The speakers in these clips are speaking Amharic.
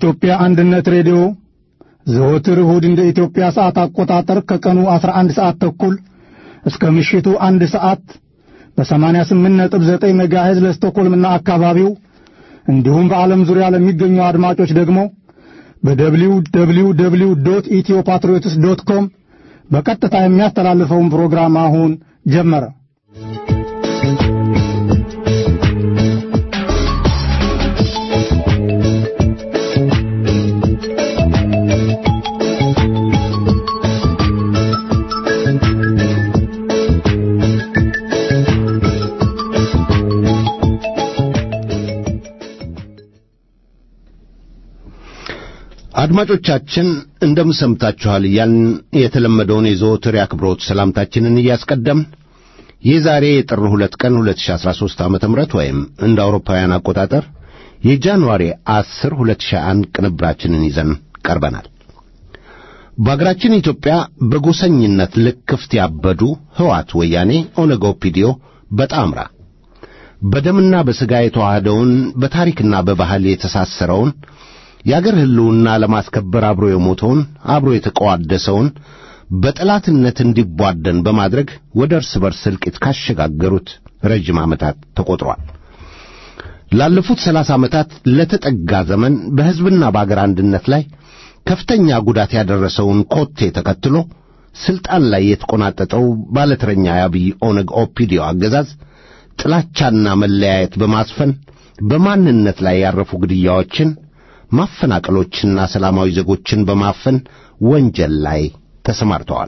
የኢትዮጵያ አንድነት ሬዲዮ ዘወትር እሁድ እንደ ኢትዮጵያ ሰዓት አቆጣጠር ከቀኑ 11 ሰዓት ተኩል እስከ ምሽቱ አንድ ሰዓት በ88.9 ሜጋሄዝ ለስቶኮልምና አካባቢው እንዲሁም በዓለም ዙሪያ ለሚገኙ አድማጮች ደግሞ በደብሊው ደብሊው ደብሊው ዶት ኢትዮ ፓትሪዮትስ ዶት ኮም በቀጥታ የሚያስተላልፈውን ፕሮግራም አሁን ጀመረ። አድማጮቻችን እንደምን ሰምታችኋል እያልን የተለመደውን የዘወትር የአክብሮት ሰላምታችንን እያስቀደምን የዛሬ የጥር ሁለት ቀን 2013 ዓ.ም ወይም እንደ አውሮፓውያን አቆጣጠር የጃንዋሪ 10 2001 ቅንብራችንን ይዘን ቀርበናል። በአገራችን ኢትዮጵያ በጎሰኝነት ልክፍት ያበዱ ሕዋት፣ ወያኔ፣ ኦነግ፣ ኦፒዲዮ በጣምራ በደምና በሥጋ የተዋህደውን በታሪክና በባህል የተሳሰረውን የአገር ሕልውና ለማስከበር አብሮ የሞተውን አብሮ የተቀዋደሰውን በጠላትነት እንዲቧደን በማድረግ ወደ እርስ በርስ እልቂት ካሸጋገሩት ረጅም ዓመታት ተቈጥሯል። ላለፉት ሰላሳ ዓመታት ለተጠጋ ዘመን በሕዝብና በአገር አንድነት ላይ ከፍተኛ ጉዳት ያደረሰውን ኮቴ ተከትሎ ሥልጣን ላይ የተቆናጠጠው ባለተረኛ የአብይ ኦነግ ኦፒዲዮ አገዛዝ ጥላቻና መለያየት በማስፈን በማንነት ላይ ያረፉ ግድያዎችን ማፈናቀሎችና ሰላማዊ ዜጎችን በማፈን ወንጀል ላይ ተሰማርተዋል።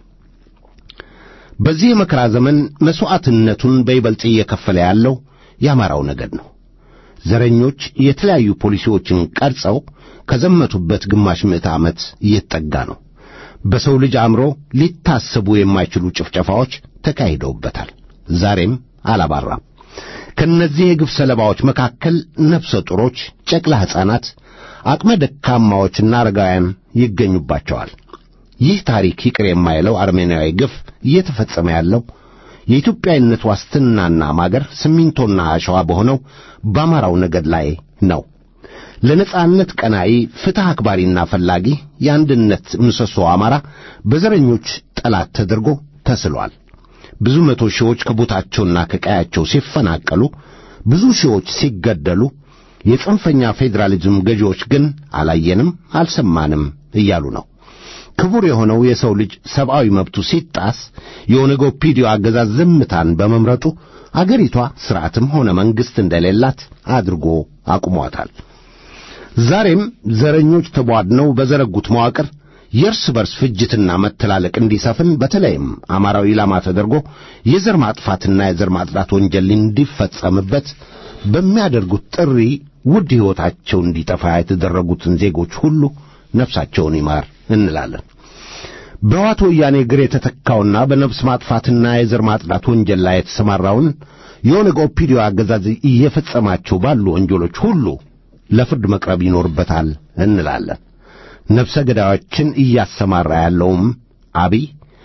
በዚህ የመከራ ዘመን መሥዋዕትነቱን በይበልጥ እየከፈለ ያለው የአማራው ነገድ ነው። ዘረኞች የተለያዩ ፖሊሲዎችን ቀርጸው ከዘመቱበት ግማሽ ምዕተ ዓመት እየተጠጋ ነው። በሰው ልጅ አእምሮ ሊታሰቡ የማይችሉ ጭፍጨፋዎች ተካሂደውበታል። ዛሬም አላባራም። ከእነዚህ የግፍ ሰለባዎች መካከል ነፍሰ ጡሮች፣ ጨቅላ ሕፃናት፣ አቅመ ደካማዎችና አረጋውያን ይገኙባቸዋል። ይህ ታሪክ ይቅር የማይለው አርሜናዊ ግፍ እየተፈጸመ ያለው የኢትዮጵያዊነት ዋስትናና ማገር ሲሚንቶና አሸዋ በሆነው በአማራው ነገድ ላይ ነው። ለነጻነት ቀናኢ ፍትሕ አክባሪና ፈላጊ የአንድነት ምሰሶ አማራ በዘረኞች ጠላት ተደርጎ ተስሏል። ብዙ መቶ ሺዎች ከቦታቸውና ከቀያቸው ሲፈናቀሉ፣ ብዙ ሺዎች ሲገደሉ፣ የጽንፈኛ ፌዴራሊዝም ገዢዎች ግን አላየንም አልሰማንም እያሉ ነው። ክቡር የሆነው የሰው ልጅ ሰብአዊ መብቱ ሲጣስ የኦነግ ኦፒዲዮ አገዛዝ ዝምታን በመምረጡ አገሪቷ ሥርዓትም ሆነ መንግሥት እንደሌላት አድርጎ አቁሟታል። ዛሬም ዘረኞች ተቧድነው በዘረጉት መዋቅር የእርስ በርስ ፍጅትና መተላለቅ እንዲሰፍን በተለይም አማራዊ ኢላማ ተደርጎ የዘር ማጥፋትና የዘር ማጽዳት ወንጀል እንዲፈጸምበት በሚያደርጉት ጥሪ ውድ ሕይወታቸው እንዲጠፋ የተደረጉትን ዜጎች ሁሉ ነፍሳቸውን ይማር እንላለን። በሕወሓት ወያኔ እግር የተተካውና በነፍስ ማጥፋትና የዘር ማጽዳት ወንጀል ላይ የተሰማራውን የኦነግ ኦፒዲዮ አገዛዝ እየፈጸማቸው ባሉ ወንጀሎች ሁሉ ለፍርድ መቅረብ ይኖርበታል እንላለን። ነፍሰ ገዳዮችን እያሰማራ ያለውም አብይ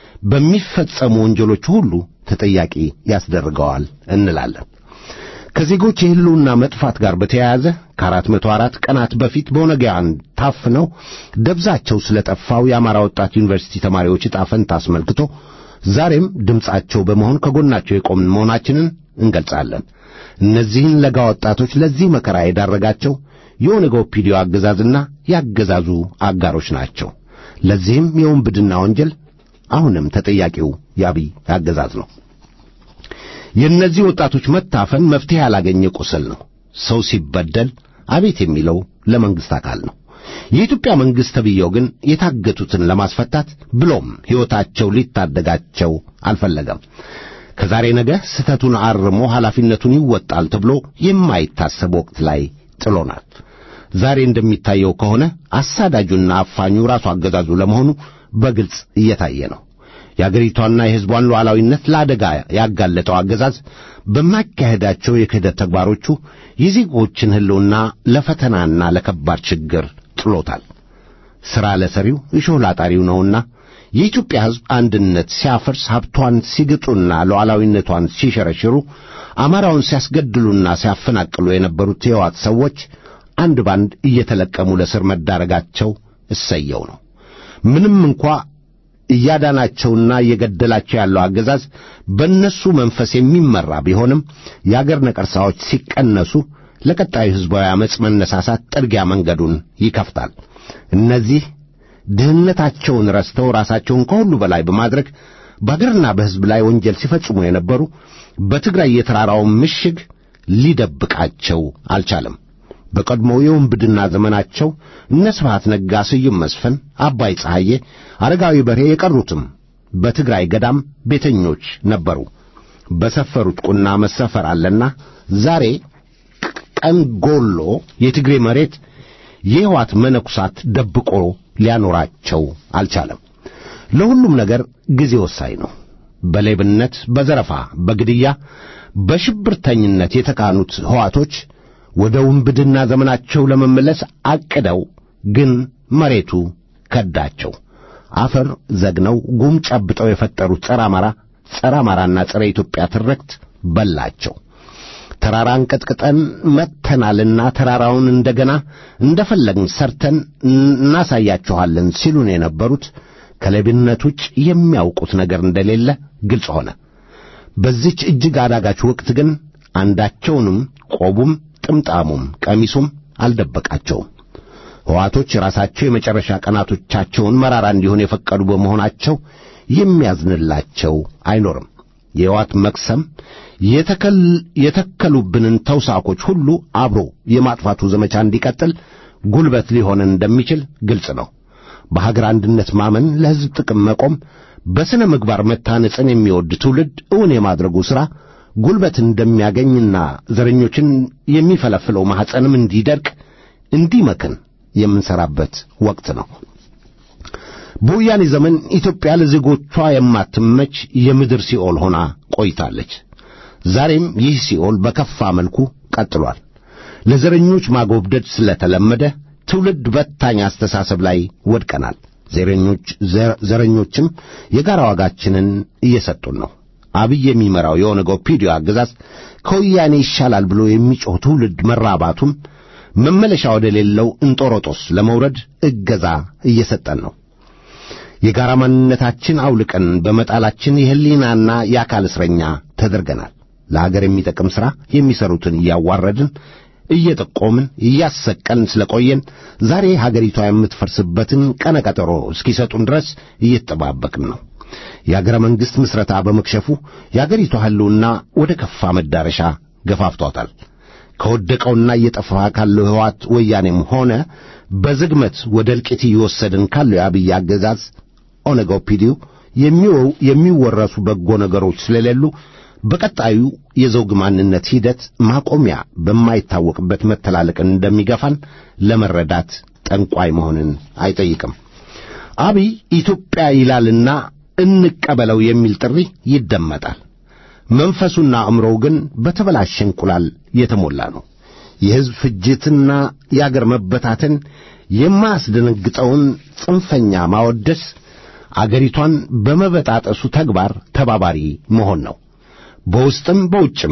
በሚፈጸሙ ወንጀሎች ሁሉ ተጠያቂ ያስደርገዋል እንላለን። ከዜጎች የሕልውና መጥፋት ጋር በተያያዘ ከአራት መቶ አራት ቀናት በፊት በኦነጋውያን ታፍነው ደብዛቸው ስለ ጠፋው የአማራ ወጣት ዩኒቨርሲቲ ተማሪዎች ዕጣ ፈንታ አስመልክቶ ዛሬም ድምፃቸው በመሆን ከጎናቸው የቆምን መሆናችንን እንገልጻለን። እነዚህን ለጋ ወጣቶች ለዚህ መከራ የዳረጋቸው የኦነግ ኦፒዲዮ አገዛዝና ያገዛዙ አጋሮች ናቸው። ለዚህም የወንብድና ወንጀል አሁንም ተጠያቂው የአብይ አገዛዝ ነው። የእነዚህ ወጣቶች መታፈን መፍትሄ ያላገኘ ቁስል ነው። ሰው ሲበደል አቤት የሚለው ለመንግሥት አካል ነው። የኢትዮጵያ መንግሥት ተብዬው ግን የታገቱትን ለማስፈታት ብሎም ሕይወታቸው ሊታደጋቸው አልፈለገም። ከዛሬ ነገ ስህተቱን አርሞ ኃላፊነቱን ይወጣል ተብሎ የማይታሰብ ወቅት ላይ ጥሎናል። ዛሬ እንደሚታየው ከሆነ አሳዳጁና አፋኙ ራሱ አገዛዙ ለመሆኑ በግልጽ እየታየ ነው። የአገሪቷና የሕዝቧን ሉዓላዊነት ለአደጋ ያጋለጠው አገዛዝ በማካሄዳቸው የክህደት ተግባሮቹ የዜጎችን ሕልውና ለፈተናና ለከባድ ችግር ጥሎታል። ሥራ ለሰሪው እሾህ ላጣሪው ነውና የኢትዮጵያ ሕዝብ አንድነት ሲያፈርስ፣ ሀብቷን ሲግጡና ሉዓላዊነቷን ሲሸረሽሩ፣ አማራውን ሲያስገድሉና ሲያፈናቅሉ የነበሩት የሕወሓት ሰዎች አንድ ባንድ እየተለቀሙ ለስር መዳረጋቸው እሰየው ነው። ምንም እንኳ እያዳናቸውና እየገደላቸው ያለው አገዛዝ በእነሱ መንፈስ የሚመራ ቢሆንም የአገር ነቀርሳዎች ሲቀነሱ ለቀጣዩ ሕዝባዊ ዓመፅ መነሳሳት ጥርጊያ መንገዱን ይከፍታል። እነዚህ ድህነታቸውን ረስተው ራሳቸውን ከሁሉ በላይ በማድረግ በአገርና በሕዝብ ላይ ወንጀል ሲፈጽሙ የነበሩ በትግራይ የተራራውን ምሽግ ሊደብቃቸው አልቻለም። በቀድሞው የውንብድና ዘመናቸው እነ ስብሐት ነጋ፣ ስዩም መስፍን፣ አባይ ፀሐዬ፣ አረጋዊ በርሄ የቀሩትም በትግራይ ገዳም ቤተኞች ነበሩ። በሰፈሩት ቁና መሰፈር አለና ዛሬ ቀን ጎሎ የትግሬ መሬት የሕይወት መነኩሳት ደብቆ ሊያኖራቸው አልቻለም። ለሁሉም ነገር ጊዜ ወሳኝ ነው። በሌብነት፣ በዘረፋ፣ በግድያ፣ በሽብርተኝነት የተካኑት ሕዋቶች ወደ ውንብድና ዘመናቸው ለመመለስ አቅደው ግን መሬቱ ከዳቸው። አፈር ዘግነው ጉም ጨብጠው የፈጠሩት ጸረ አማራ ጸረ አማራና ጸረ ኢትዮጵያ ትርክት በላቸው። ተራራን ቀጥቅጠን መጥተናልና ተራራውን እንደገና እንደፈለግን ሰርተን እናሳያችኋለን ሲሉን የነበሩት ከሌብነት ውጭ የሚያውቁት ነገር እንደሌለ ግልጽ ሆነ። በዚች እጅግ አዳጋች ወቅት ግን አንዳቸውንም ቆቡም ጥምጣሙም ቀሚሱም አልደበቃቸውም። ሕዋቶች ራሳቸው የመጨረሻ ቀናቶቻቸውን መራራ እንዲሆን የፈቀዱ በመሆናቸው የሚያዝንላቸው አይኖርም። የሕዋት መቅሰም የተከሉብንን ተውሳኮች ሁሉ አብሮ የማጥፋቱ ዘመቻ እንዲቀጥል ጉልበት ሊሆን እንደሚችል ግልጽ ነው። በሀገር አንድነት ማመን፣ ለሕዝብ ጥቅም መቆም፣ በሥነ ምግባር መታነጽን የሚወድ ትውልድ እውን የማድረጉ ሥራ ጉልበት እንደሚያገኝና ዘረኞችን የሚፈለፍለው ማኅፀንም እንዲደርቅ እንዲመክን የምንሠራበት ወቅት ነው። በወያኔ ዘመን ኢትዮጵያ ለዜጎቿ የማትመች የምድር ሲኦል ሆና ቆይታለች። ዛሬም ይህ ሲኦል በከፋ መልኩ ቀጥሏል። ለዘረኞች ማጎብደድ ስለተለመደ ትውልድ በታኝ አስተሳሰብ ላይ ወድቀናል። ዘረኞች ዘረኞችም የጋራ ዋጋችንን እየሰጡን ነው። አብይ የሚመራው የኦነግ ኦፒዲዮ አገዛዝ ከወያኔ ይሻላል ብሎ የሚጮህ ትውልድ መራባቱም መመለሻ ወደ ሌለው እንጦሮጦስ ለመውረድ እገዛ እየሰጠን ነው። የጋራ ማንነታችን አውልቀን በመጣላችን የሕሊናና የአካል እስረኛ ተደርገናል። ለአገር የሚጠቅም ሥራ የሚሠሩትን እያዋረድን እየጠቆምን እያሰቀልን ስለቆየን ዛሬ ሀገሪቷ የምትፈርስበትን ቀነ ቀጠሮ እስኪሰጡን ድረስ እየተጠባበቅን ነው። የአገረ መንግሥት ምስረታ በመክሸፉ የአገሪቷ ሕልውና ወደ ከፋ መዳረሻ ገፋፍቷታል። ከወደቀውና እየጠፋ ካለው ሕወሓት ወያኔም ሆነ በዝግመት ወደ እልቂት እየወሰድን ካለው የአብይ አገዛዝ ኦነግ ኦፒዲዮ የሚወረሱ በጎ ነገሮች ስለሌሉ በቀጣዩ የዘውግ ማንነት ሂደት ማቆሚያ በማይታወቅበት መተላለቅን እንደሚገፋን ለመረዳት ጠንቋይ መሆንን አይጠይቅም። አብይ ኢትዮጵያ ይላልና እንቀበለው የሚል ጥሪ ይደመጣል። መንፈሱና አእምሮው ግን በተበላሸ እንቁላል የተሞላ ነው። የሕዝብ ፍጅትና የአገር መበታተን የማያስደነግጠውን ጽንፈኛ ማወደስ አገሪቷን በመበጣጠሱ ተግባር ተባባሪ መሆን ነው። በውስጥም በውጭም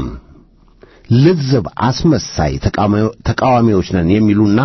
ልዝብ አስመሳይ ተቃዋሚዎች ነን የሚሉና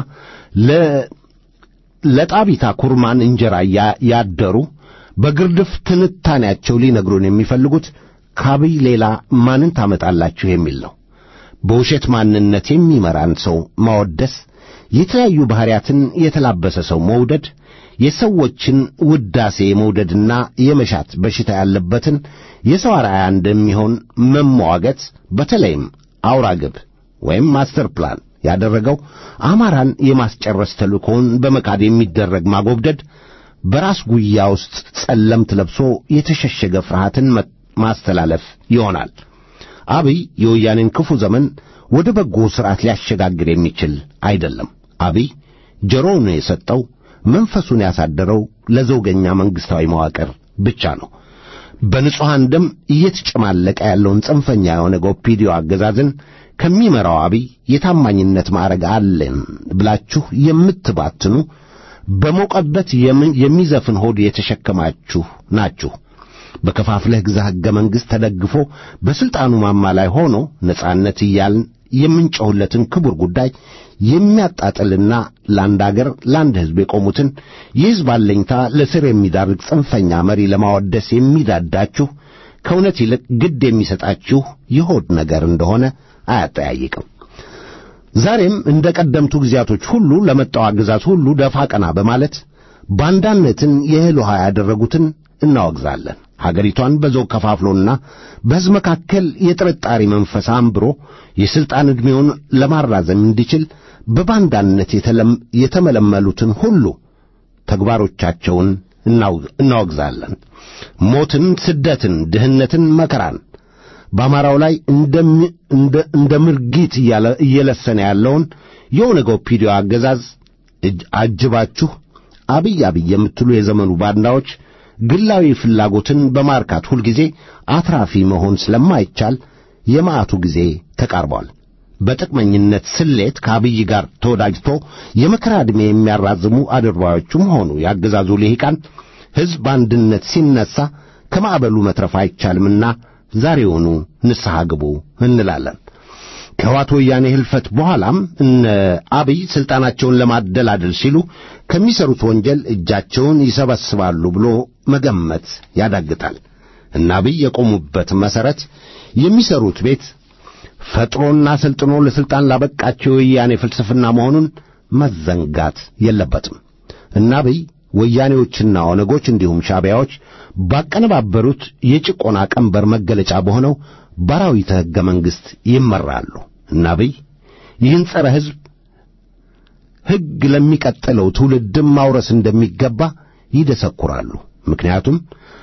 ለጣቢታ ኩርማን እንጀራ ያደሩ በግርድፍ ትንታኔያቸው ሊነግሩን የሚፈልጉት ከአብይ ሌላ ማንን ታመጣላችሁ የሚል ነው። በውሸት ማንነት የሚመራን ሰው ማወደስ፣ የተለያዩ ባሕርያትን የተላበሰ ሰው መውደድ፣ የሰዎችን ውዳሴ መውደድና የመሻት በሽታ ያለበትን የሰው አርአያ እንደሚሆን መሟገት፣ በተለይም አውራ ግብ ወይም ማስተር ፕላን ያደረገው አማራን የማስጨረስ ተልእኮውን በመካድ የሚደረግ ማጎብደድ በራስ ጉያ ውስጥ ጸለምት ለብሶ የተሸሸገ ፍርሃትን ማስተላለፍ ይሆናል። አብይ የወያኔን ክፉ ዘመን ወደ በጎ ሥርዓት ሊያሸጋግር የሚችል አይደለም። አብይ ጆሮውን የሰጠው መንፈሱን ያሳደረው ለዘውገኛ መንግሥታዊ መዋቅር ብቻ ነው። በንጹሐን ደም እየተጨማለቀ ያለውን ጽንፈኛ የሆነ ኦፒዲዮ አገዛዝን ከሚመራው አብይ የታማኝነት ማዕረግ አለን ብላችሁ የምትባትኑ በሞቀበት የሚዘፍን ሆድ የተሸከማችሁ ናችሁ። በከፋፍለህ ግዛ ሕገ መንግሥት ተደግፎ በሥልጣኑ ማማ ላይ ሆኖ ነጻነት እያልን የምንጮህለትን ክቡር ጉዳይ የሚያጣጥልና ለአንድ አገር ለአንድ ሕዝብ የቆሙትን የሕዝብ አለኝታ ለስር የሚዳርግ ጽንፈኛ መሪ ለማወደስ የሚዳዳችሁ ከእውነት ይልቅ ግድ የሚሰጣችሁ የሆድ ነገር እንደሆነ አያጠያይቅም። ዛሬም እንደ ቀደምቱ ጊዜያቶች ሁሉ ለመጣው አገዛዝ ሁሉ ደፋ ቀና በማለት ባንዳነትን የእህል ውሃ ያደረጉትን እናወግዛለን። ሀገሪቷን በዘውግ ከፋፍሎና በሕዝብ መካከል የጥርጣሬ መንፈስ አንብሮ የሥልጣን ዕድሜውን ለማራዘም እንዲችል በባንዳነት የተመለመሉትን ሁሉ ተግባሮቻቸውን እናወግዛለን። ሞትን፣ ስደትን፣ ድህነትን፣ መከራን በአማራው ላይ እንደ ምርጊት እየለሰነ ያለውን የኦነግ ኦፒዲዮ አገዛዝ አጅባችሁ አብይ አብይ የምትሉ የዘመኑ ባንዳዎች ግላዊ ፍላጎትን በማርካት ሁልጊዜ አትራፊ መሆን ስለማይቻል የመዓቱ ጊዜ ተቃርቧል። በጥቅመኝነት ስሌት ከአብይ ጋር ተወዳጅቶ የመከራ ዕድሜ የሚያራዝሙ አድርባዮቹም ሆኑ ያገዛዙ ልሂቃን ሕዝብ በአንድነት ሲነሣ ከማዕበሉ መትረፍ አይቻልምና ዛሬውኑ ንስሐ ግቡ እንላለን። ከሕወሓት ወያኔ ሕልፈት በኋላም እነ አብይ ሥልጣናቸውን ለማደላደል ሲሉ ከሚሠሩት ወንጀል እጃቸውን ይሰበስባሉ ብሎ መገመት ያዳግታል። እነ አብይ የቆሙበት መሠረት የሚሠሩት ቤት ፈጥሮና ሰልጥኖ ለሥልጣን ላበቃቸው የወያኔ ፍልስፍና መሆኑን መዘንጋት የለበትም። እነ አብይ ወያኔዎችና ኦነጎች እንዲሁም ሻዕቢያዎች ባቀነባበሩት የጭቆና ቀንበር መገለጫ በሆነው ባራዊተ ሕገ መንግሥት ይመራሉ። እና አብይ ይህን ጸረ ሕዝብ ሕግ ለሚቀጥለው ትውልድም ማውረስ እንደሚገባ ይደሰኩራሉ። ምክንያቱም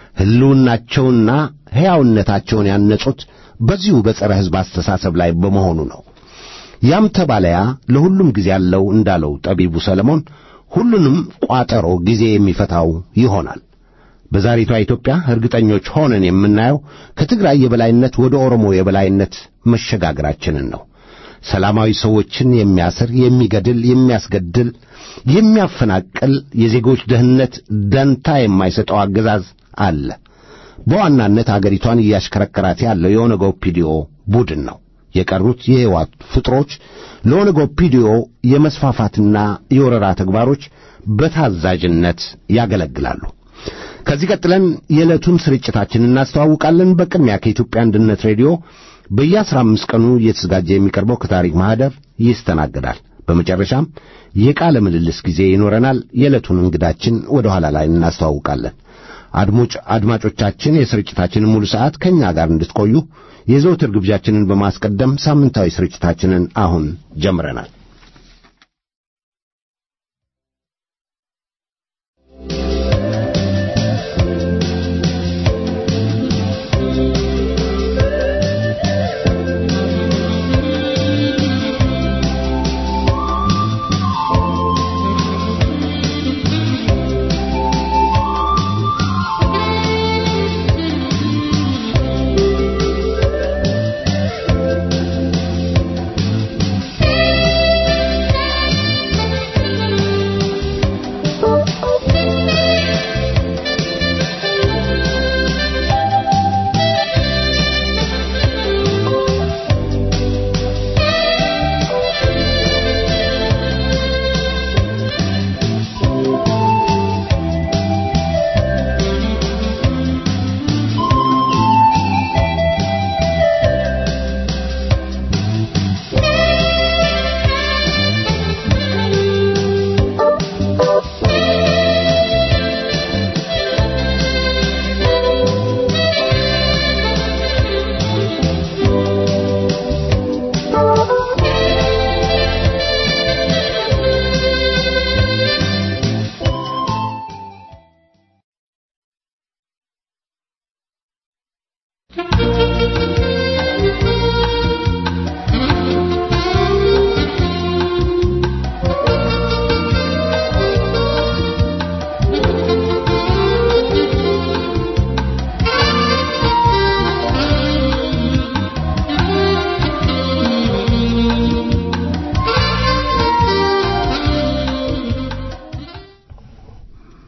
ሕልውናቸውና ሕያውነታቸውን ያነጹት በዚሁ በጸረ ሕዝብ አስተሳሰብ ላይ በመሆኑ ነው። ያም ተባለያ ለሁሉም ጊዜ ያለው እንዳለው ጠቢቡ ሰለሞን ሁሉንም ቋጠሮ ጊዜ የሚፈታው ይሆናል። በዛሬቷ ኢትዮጵያ እርግጠኞች ሆነን የምናየው ከትግራይ የበላይነት ወደ ኦሮሞ የበላይነት መሸጋገራችንን ነው። ሰላማዊ ሰዎችን የሚያስር፣ የሚገድል፣ የሚያስገድል፣ የሚያፈናቅል የዜጎች ደህንነት ደንታ የማይሰጠው አገዛዝ አለ። በዋናነት አገሪቷን እያሽከረከራት ያለው የኦነግ ኦፒዲዮ ቡድን ነው። የቀሩት የሕይወት ፍጥሮች ለኦነግ ኦፒዲዮ የመስፋፋትና የወረራ ተግባሮች በታዛዥነት ያገለግላሉ። ከዚህ ቀጥለን የዕለቱን ስርጭታችን እናስተዋውቃለን። በቅድሚያ ከኢትዮጵያ አንድነት ሬዲዮ በየአስራ አምስት ቀኑ እየተዘጋጀ የሚቀርበው ከታሪክ ማኅደር ይስተናገዳል። በመጨረሻም የቃለ ምልልስ ጊዜ ይኖረናል። የዕለቱን እንግዳችን ወደ ኋላ ላይ እናስተዋውቃለን። አድሞጭ አድማጮቻችን የስርጭታችንን ሙሉ ሰዓት ከእኛ ጋር እንድትቆዩ የዘውትር ግብዣችንን በማስቀደም ሳምንታዊ ስርጭታችንን አሁን ጀምረናል።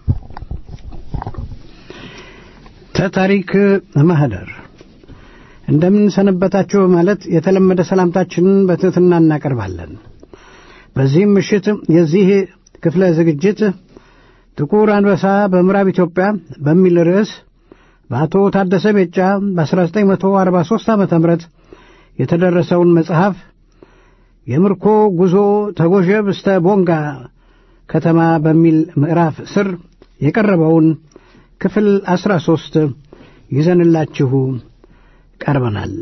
ተታሪክ ማህደር እንደምንሰነበታችሁ በማለት የተለመደ ሰላምታችንን በትሕትና እናቀርባለን። በዚህም ምሽት የዚህ ክፍለ ዝግጅት ጥቁር አንበሳ በምዕራብ ኢትዮጵያ በሚል ርዕስ በአቶ ታደሰ ቤጫ በ1943 ዓ ም የተደረሰውን መጽሐፍ የምርኮ ጉዞ ተጎዠብ እስተ ቦንጋ ከተማ በሚል ምዕራፍ ስር የቀረበውን ክፍል አስራ ሦስት ይዘንላችሁ ቀርበናል።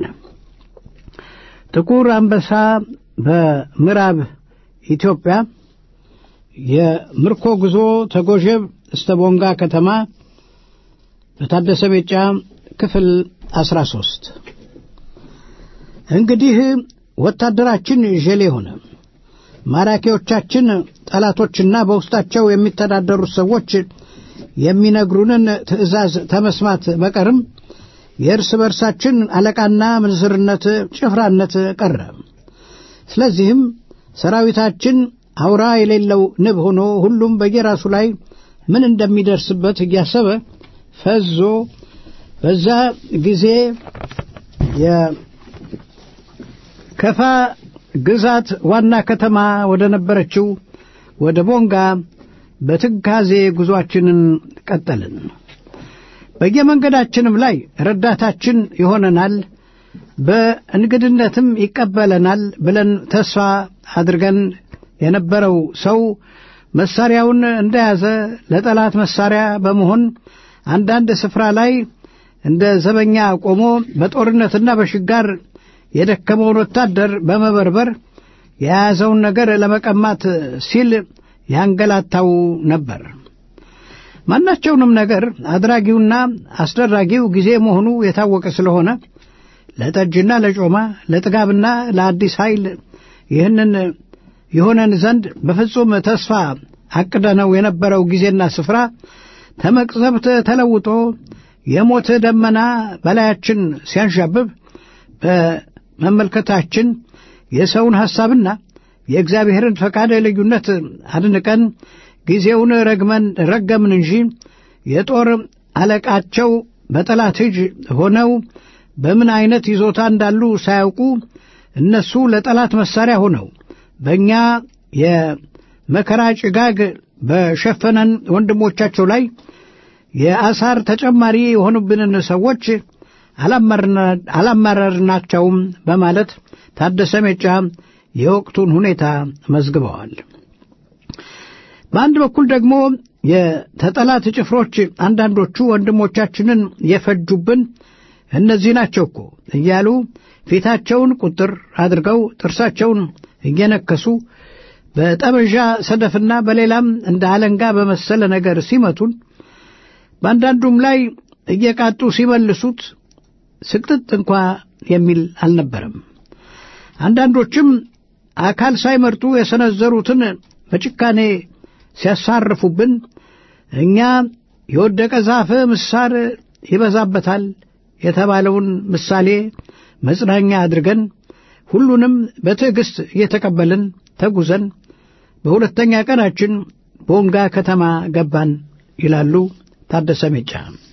ጥቁር አንበሳ በምዕራብ ኢትዮጵያ የምርኮ ጉዞ ተጎዠብ እስተ ቦንጋ ከተማ በታደሰ ቤጫ ክፍል አስራ ሦስት እንግዲህ ወታደራችን ዤሌ ሆነ። ማራኪዎቻችን ጠላቶችና በውስጣቸው የሚተዳደሩት ሰዎች የሚነግሩንን ትዕዛዝ ተመስማት በቀርም የእርስ በርሳችን አለቃና ምንዝርነት፣ ጭፍራነት ቀረ። ስለዚህም ሰራዊታችን አውራ የሌለው ንብ ሆኖ ሁሉም በየራሱ ላይ ምን እንደሚደርስበት እያሰበ ፈዞ በዛ ጊዜ የከፋ ግዛት ዋና ከተማ ወደ ነበረችው ወደ ቦንጋ በትካዜ ጉዞአችንን ቀጠልን። በየመንገዳችንም ላይ ረዳታችን ይሆነናል፣ በእንግድነትም ይቀበለናል ብለን ተስፋ አድርገን የነበረው ሰው መሳሪያውን እንደያዘ ለጠላት መሳሪያ በመሆን አንዳንድ ስፍራ ላይ እንደ ዘበኛ ቆሞ በጦርነትና በሽጋር የደከመውን ወታደር በመበርበር የያዘውን ነገር ለመቀማት ሲል ያንገላታው ነበር። ማናቸውንም ነገር አድራጊውና አስደራጊው ጊዜ መሆኑ የታወቀ ስለሆነ ለጠጅና ለጮማ ለጥጋብና ለአዲስ ኃይል ይህንን የሆነን ዘንድ በፍጹም ተስፋ አቅደነው የነበረው ጊዜና ስፍራ ተመቅዘብት ተለውጦ የሞት ደመና በላያችን ሲያንዣብብ በመመልከታችን የሰውን ሐሳብና የእግዚአብሔርን ፈቃድ ልዩነት አድንቀን ጊዜውን ረግመን ረገምን እንጂ የጦር አለቃቸው በጠላት እጅ ሆነው በምን አይነት ይዞታ እንዳሉ ሳያውቁ እነሱ ለጠላት መሳሪያ ሆነው በእኛ የመከራ ጭጋግ በሸፈነን ወንድሞቻቸው ላይ የአሳር ተጨማሪ የሆኑብንን ሰዎች አላማረርናቸውም በማለት ታደሰ ሜጫ የወቅቱን ሁኔታ መዝግበዋል። በአንድ በኩል ደግሞ የተጠላት ጭፍሮች አንዳንዶቹ ወንድሞቻችንን የፈጁብን እነዚህ ናቸው እኮ እያሉ ፊታቸውን ቁጥር አድርገው ጥርሳቸውን እየነከሱ በጠመዣ ሰደፍና በሌላም እንደ አለንጋ በመሰለ ነገር ሲመቱን በአንዳንዱም ላይ እየቃጡ ሲመልሱት ስቅጥጥ እንኳ የሚል አልነበረም። አንዳንዶችም አካል ሳይመርጡ የሰነዘሩትን በጭካኔ ሲያሳርፉብን እኛ የወደቀ ዛፍ ምሳር ይበዛበታል የተባለውን ምሳሌ መጽናኛ አድርገን ሁሉንም በትዕግሥት እየተቀበልን ተጉዘን በሁለተኛ ቀናችን ቦንጋ ከተማ ገባን ይላሉ ታደሰ ሜጫ።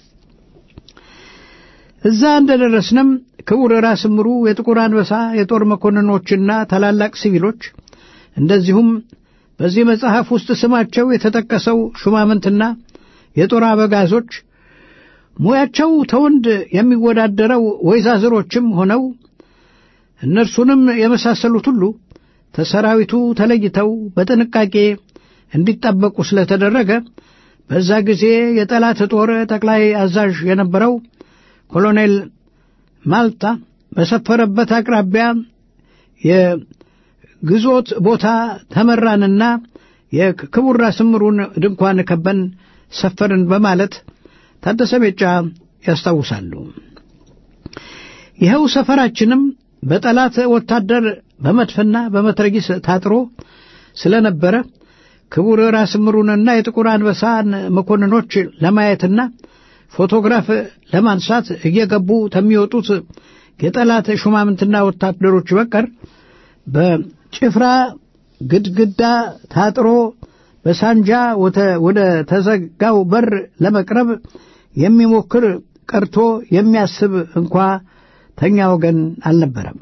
እዛ እንደደረስንም ክቡር ራስ ምሩ የጥቁር አንበሳ የጦር መኮንኖችና ታላላቅ ሲቪሎች እንደዚሁም በዚህ መጽሐፍ ውስጥ ስማቸው የተጠቀሰው ሹማምንትና የጦር አበጋዞች ሙያቸው ተወንድ የሚወዳደረው ወይዛዝሮችም ሆነው እነርሱንም የመሳሰሉት ሁሉ ተሰራዊቱ ተለይተው በጥንቃቄ እንዲጠበቁ ስለተደረገ በዛ ጊዜ የጠላት ጦር ጠቅላይ አዛዥ የነበረው ኮሎኔል ማልታ በሰፈረበት አቅራቢያ የግዞት ቦታ ተመራንና የክቡር ራስ ምሩን ድንኳን ከበን ሰፈርን በማለት ታደሰ ቤጫ ያስታውሳሉ። ይኸው ሰፈራችንም በጠላት ወታደር በመድፍና በመትረጊስ ታጥሮ ስለነበረ ክቡር ራስ ምሩንና የጥቁር አንበሳን መኮንኖች ለማየትና ፎቶግራፍ ለማንሳት እየገቡ ከሚወጡት የጠላት ሹማምንትና ወታደሮች በቀር በጭፍራ ግድግዳ ታጥሮ በሳንጃ ወደ ተዘጋው በር ለመቅረብ የሚሞክር ቀርቶ የሚያስብ እንኳ ተኛ ወገን አልነበረም።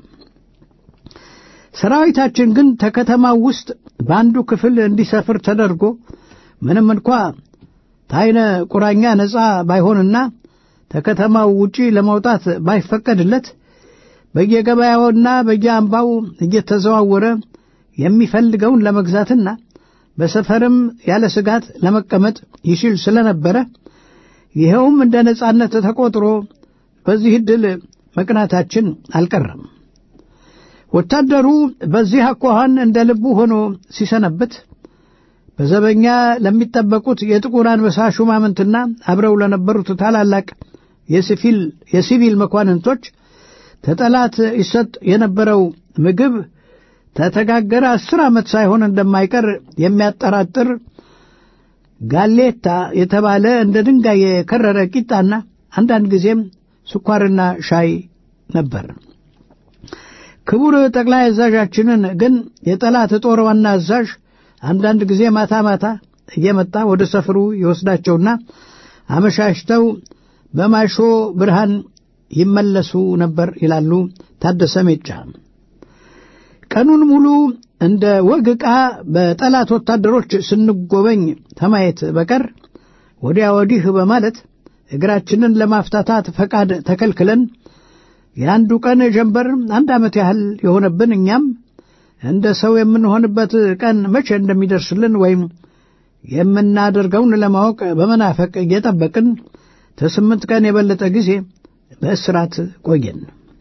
ሰራዊታችን ግን ከከተማው ውስጥ በአንዱ ክፍል እንዲሰፍር ተደርጎ ምንም እንኳ ታይነ ቁራኛ ነፃ ባይሆንና ከከተማው ውጪ ለመውጣት ባይፈቀድለት በየገበያውና በየአምባው እየተዘዋወረ የሚፈልገውን ለመግዛትና በሰፈርም ያለ ስጋት ለመቀመጥ ይችል ስለነበረ ይኸውም እንደ ነጻነት ተቆጥሮ በዚህ ዕድል መቅናታችን አልቀረም። ወታደሩ በዚህ አኳኋን እንደ ልቡ ሆኖ ሲሰነብት በዘበኛ ለሚጠበቁት የጥቁር አንበሳ ሹማምንትና አብረው ለነበሩት ታላላቅ የሲቪል መኳንንቶች ተጠላት ይሰጥ የነበረው ምግብ ተተጋገረ አስር ዓመት ሳይሆን እንደማይቀር የሚያጠራጥር ጋሌታ የተባለ እንደ ድንጋይ የከረረ ቂጣና አንዳንድ ጊዜም ስኳርና ሻይ ነበር። ክቡር ጠቅላይ አዛዣችንን ግን የጠላት ጦር ዋና አዛዥ አንዳንድ ጊዜ ማታ ማታ እየመጣ ወደ ሰፍሩ ይወስዳቸውና አመሻሽተው በማሾ ብርሃን ይመለሱ ነበር ይላሉ ታደሰ ሜጫ። ቀኑን ሙሉ እንደ ወግ ዕቃ በጠላት ወታደሮች ስንጎበኝ ከማየት በቀር ወዲያ ወዲህ በማለት እግራችንን ለማፍታታት ፈቃድ ተከልክለን የአንዱ ቀን ጀንበር አንድ ዓመት ያህል የሆነብን እኛም እንደ ሰው የምንሆንበት ቀን መቼ እንደሚደርስልን ወይም የምናደርገውን ለማወቅ በመናፈቅ እየጠበቅን ከስምንት ቀን የበለጠ ጊዜ በእስራት ቆየን።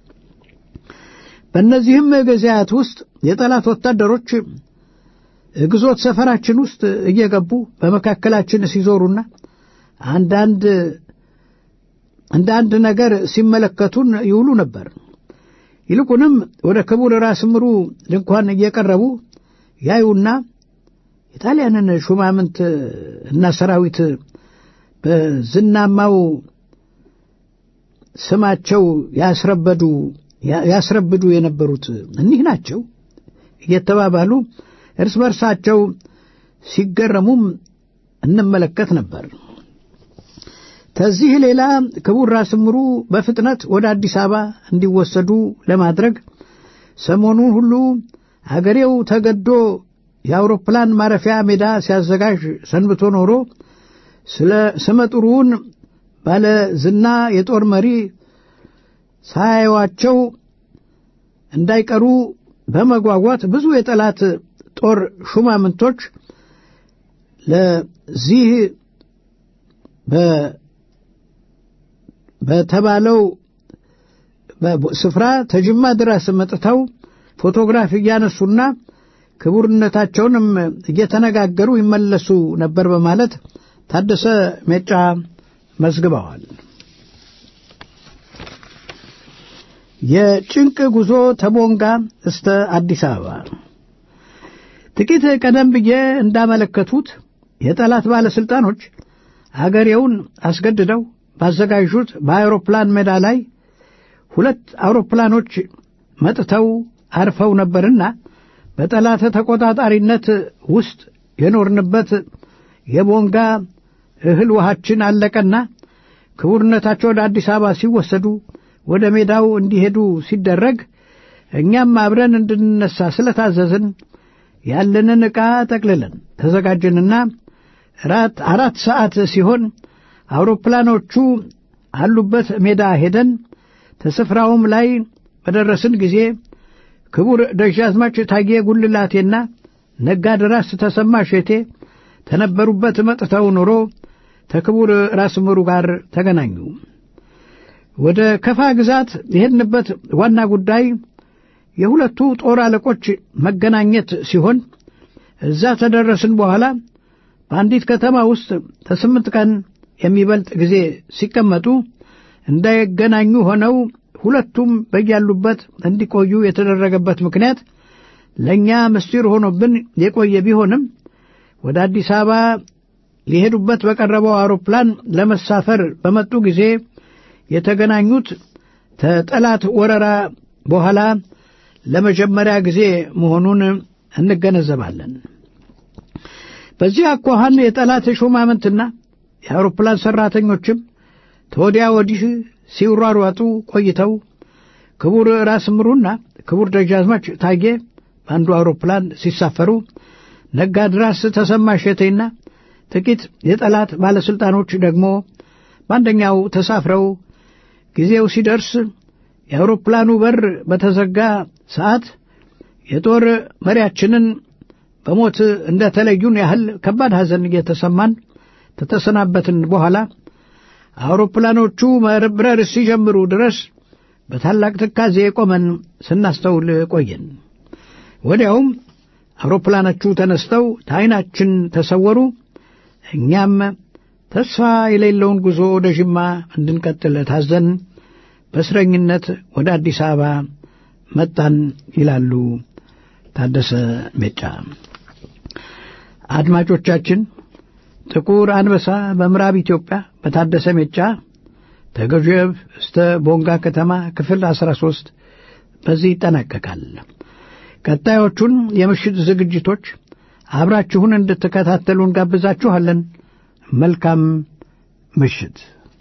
በእነዚህም ጊዜያት ውስጥ የጠላት ወታደሮች ግዞት ሰፈራችን ውስጥ እየገቡ በመካከላችን ሲዞሩና አንዳንድ እንደ አንድ ነገር ሲመለከቱን ይውሉ ነበር። ይልቁንም ወደ ክቡር ራስ ምሩ ድንኳን እየቀረቡ ያዩና የጣሊያንን ሹማምንት እና ሰራዊት በዝናማው ስማቸው ያስረበዱ ያስረብዱ የነበሩት እኒህ ናቸው እየተባባሉ እርስ በርሳቸው ሲገረሙም እንመለከት ነበር። ከዚህ ሌላ ክቡር ራስ ምሩ በፍጥነት ወደ አዲስ አበባ እንዲወሰዱ ለማድረግ ሰሞኑን ሁሉ አገሬው ተገዶ የአውሮፕላን ማረፊያ ሜዳ ሲያዘጋጅ ሰንብቶ ኖሮ ስለ ስመጥሩውን ባለ ዝና የጦር መሪ ሳያዩዋቸው እንዳይቀሩ በመጓጓት ብዙ የጠላት ጦር ሹማምንቶች ለዚህ በተባለው ስፍራ ተጅማ ድረስ መጥተው ፎቶግራፍ እያነሱና ክቡርነታቸውንም እየተነጋገሩ ይመለሱ ነበር በማለት ታደሰ ሜጫ መዝግበዋል። የጭንቅ ጉዞ ተቦንጋ እስተ አዲስ አበባ ጥቂት ቀደም ብዬ እንዳመለከቱት የጠላት ባለሥልጣኖች አገሬውን አስገድደው ባዘጋጁት በአውሮፕላን ሜዳ ላይ ሁለት አውሮፕላኖች መጥተው አርፈው ነበርና በጠላት ተቆጣጣሪነት ውስጥ የኖርንበት የቦንጋ እህል ውሃችን አለቀና ክቡርነታቸው ወደ አዲስ አበባ ሲወሰዱ ወደ ሜዳው እንዲሄዱ ሲደረግ እኛም አብረን እንድንነሳ ስለታዘዝን ያለንን ዕቃ ጠቅልለን ተዘጋጀንና ራት አራት ሰዓት ሲሆን አውሮፕላኖቹ አሉበት ሜዳ ሄደን ተስፍራውም ላይ በደረስን ጊዜ ክቡር ደጃዝማች ታዬ ጉልላቴና ነጋድራስ ተሰማ ሼቴ ተነበሩበት መጥተው ኖሮ ተክቡር ራስ ምሩ ጋር ተገናኙ። ወደ ከፋ ግዛት የሄድንበት ዋና ጉዳይ የሁለቱ ጦር አለቆች መገናኘት ሲሆን እዛ ተደረስን በኋላ በአንዲት ከተማ ውስጥ ከስምንት ቀን የሚበልጥ ጊዜ ሲቀመጡ እንዳይገናኙ ሆነው ሁለቱም በያሉበት እንዲቆዩ የተደረገበት ምክንያት ለእኛ ምስጢር ሆኖብን የቆየ ቢሆንም ወደ አዲስ አበባ ሊሄዱበት በቀረበው አውሮፕላን ለመሳፈር በመጡ ጊዜ የተገናኙት ከጠላት ወረራ በኋላ ለመጀመሪያ ጊዜ መሆኑን እንገነዘባለን። በዚህ አኳኋን የጠላት ሹማምንትና የአውሮፕላን ሠራተኞችም ተወዲያ ወዲህ ሲሯሯጡ ቆይተው ክቡር ራስ ምሩና ክቡር ደጃዝማች ታዬ በአንዱ አውሮፕላን ሲሳፈሩ ነጋድራስ ተሰማ እሸቴና ጥቂት የጠላት ባለሥልጣኖች ደግሞ በአንደኛው ተሳፍረው ጊዜው ሲደርስ የአውሮፕላኑ በር በተዘጋ ሰዓት የጦር መሪያችንን በሞት እንደ ተለዩን ያህል ከባድ ሐዘን እየተሰማን ከተሰናበትን በኋላ አውሮፕላኖቹ መብረር ሲጀምሩ ድረስ በታላቅ ትካዜ ቆመን ስናስተውል ቆየን። ወዲያውም አውሮፕላኖቹ ተነስተው ከዓይናችን ተሰወሩ። እኛም ተስፋ የሌለውን ጉዞ ወደ ዥማ እንድንቀጥል ታዘን በእስረኝነት ወደ አዲስ አበባ መጣን ይላሉ ታደሰ ሜጫ። አድማጮቻችን ጥቁር አንበሳ በምዕራብ ኢትዮጵያ በታደሰ ሜጫ ተገዥብ እስተ ቦንጋ ከተማ ክፍል 13 በዚህ ይጠናቀቃል። ቀጣዮቹን የምሽት ዝግጅቶች አብራችሁን እንድትከታተሉ እንጋብዛችኋለን። መልካም ምሽት።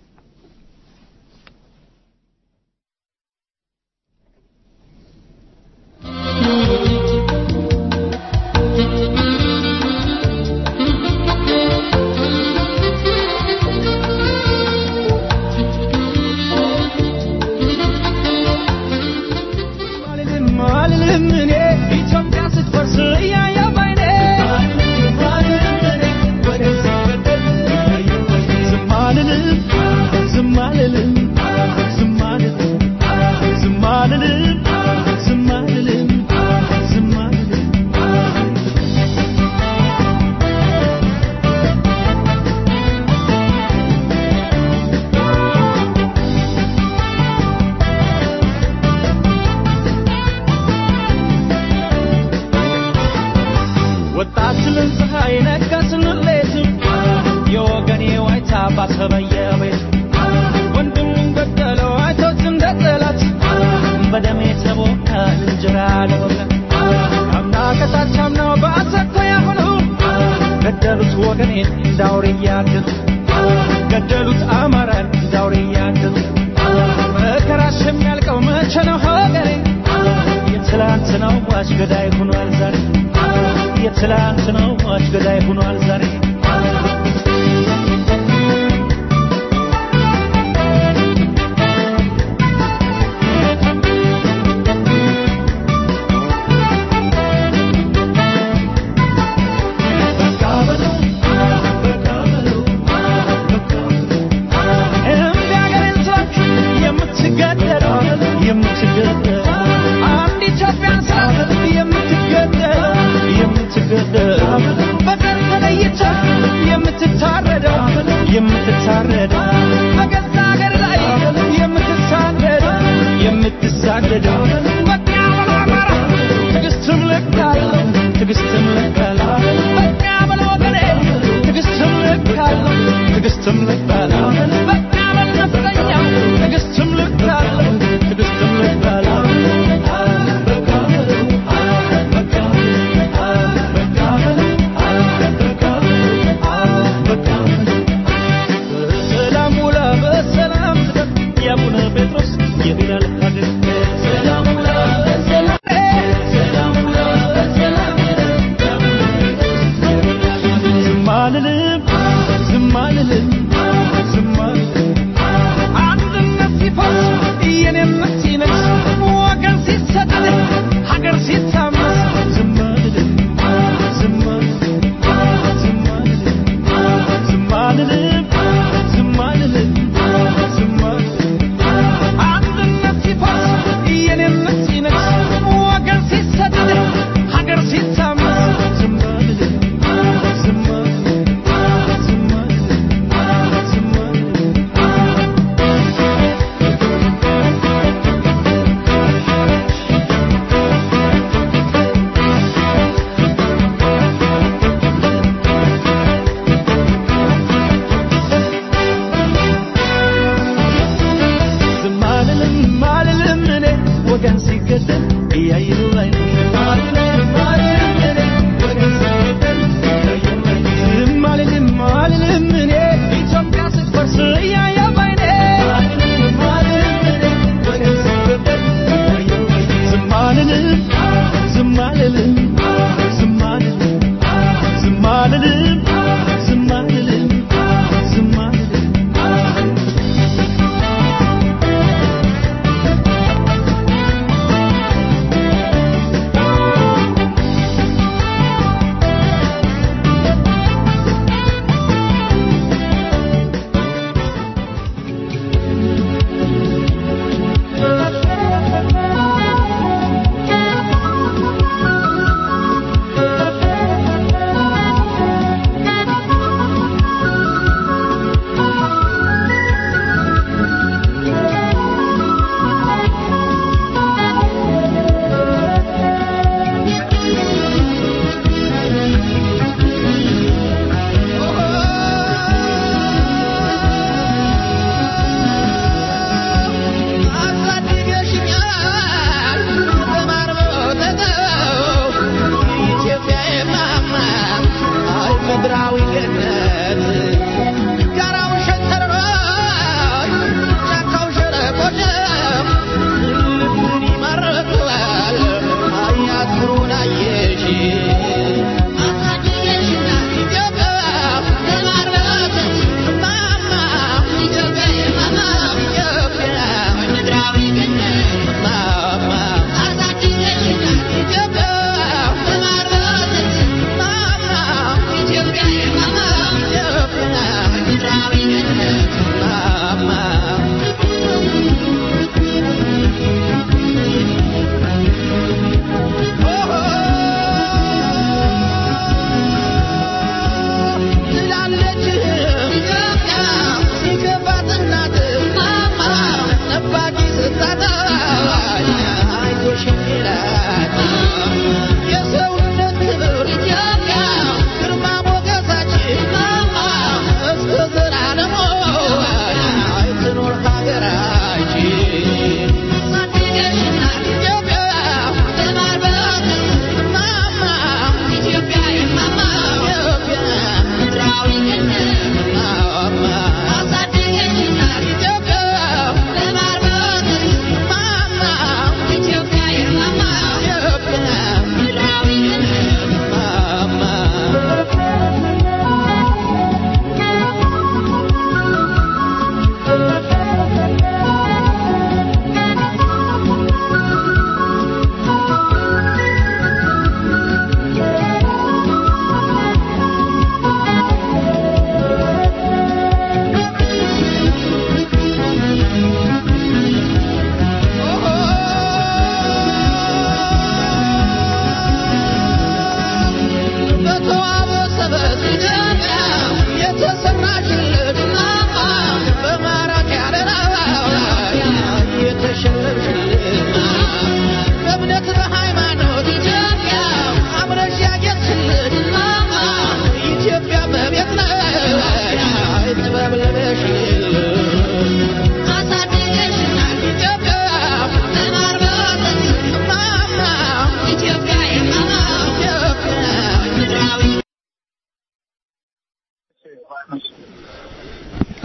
ገደሉት ወገኔን እንዳውሬ እያገቱ ገደሉት አማራን እንዳውሬ እያገቱ መከራሽ የሚያልቀው መቼ ነው ሀገሬ የትላንት ነው ሟች ገዳይ ሆኗል ዛሬ የትላንት ነው ሟች ገዳይ ሆኗል ዛሬ የምትገደለው የምትገደለው አንድ ኢትዮጵያን ሳት የምትገ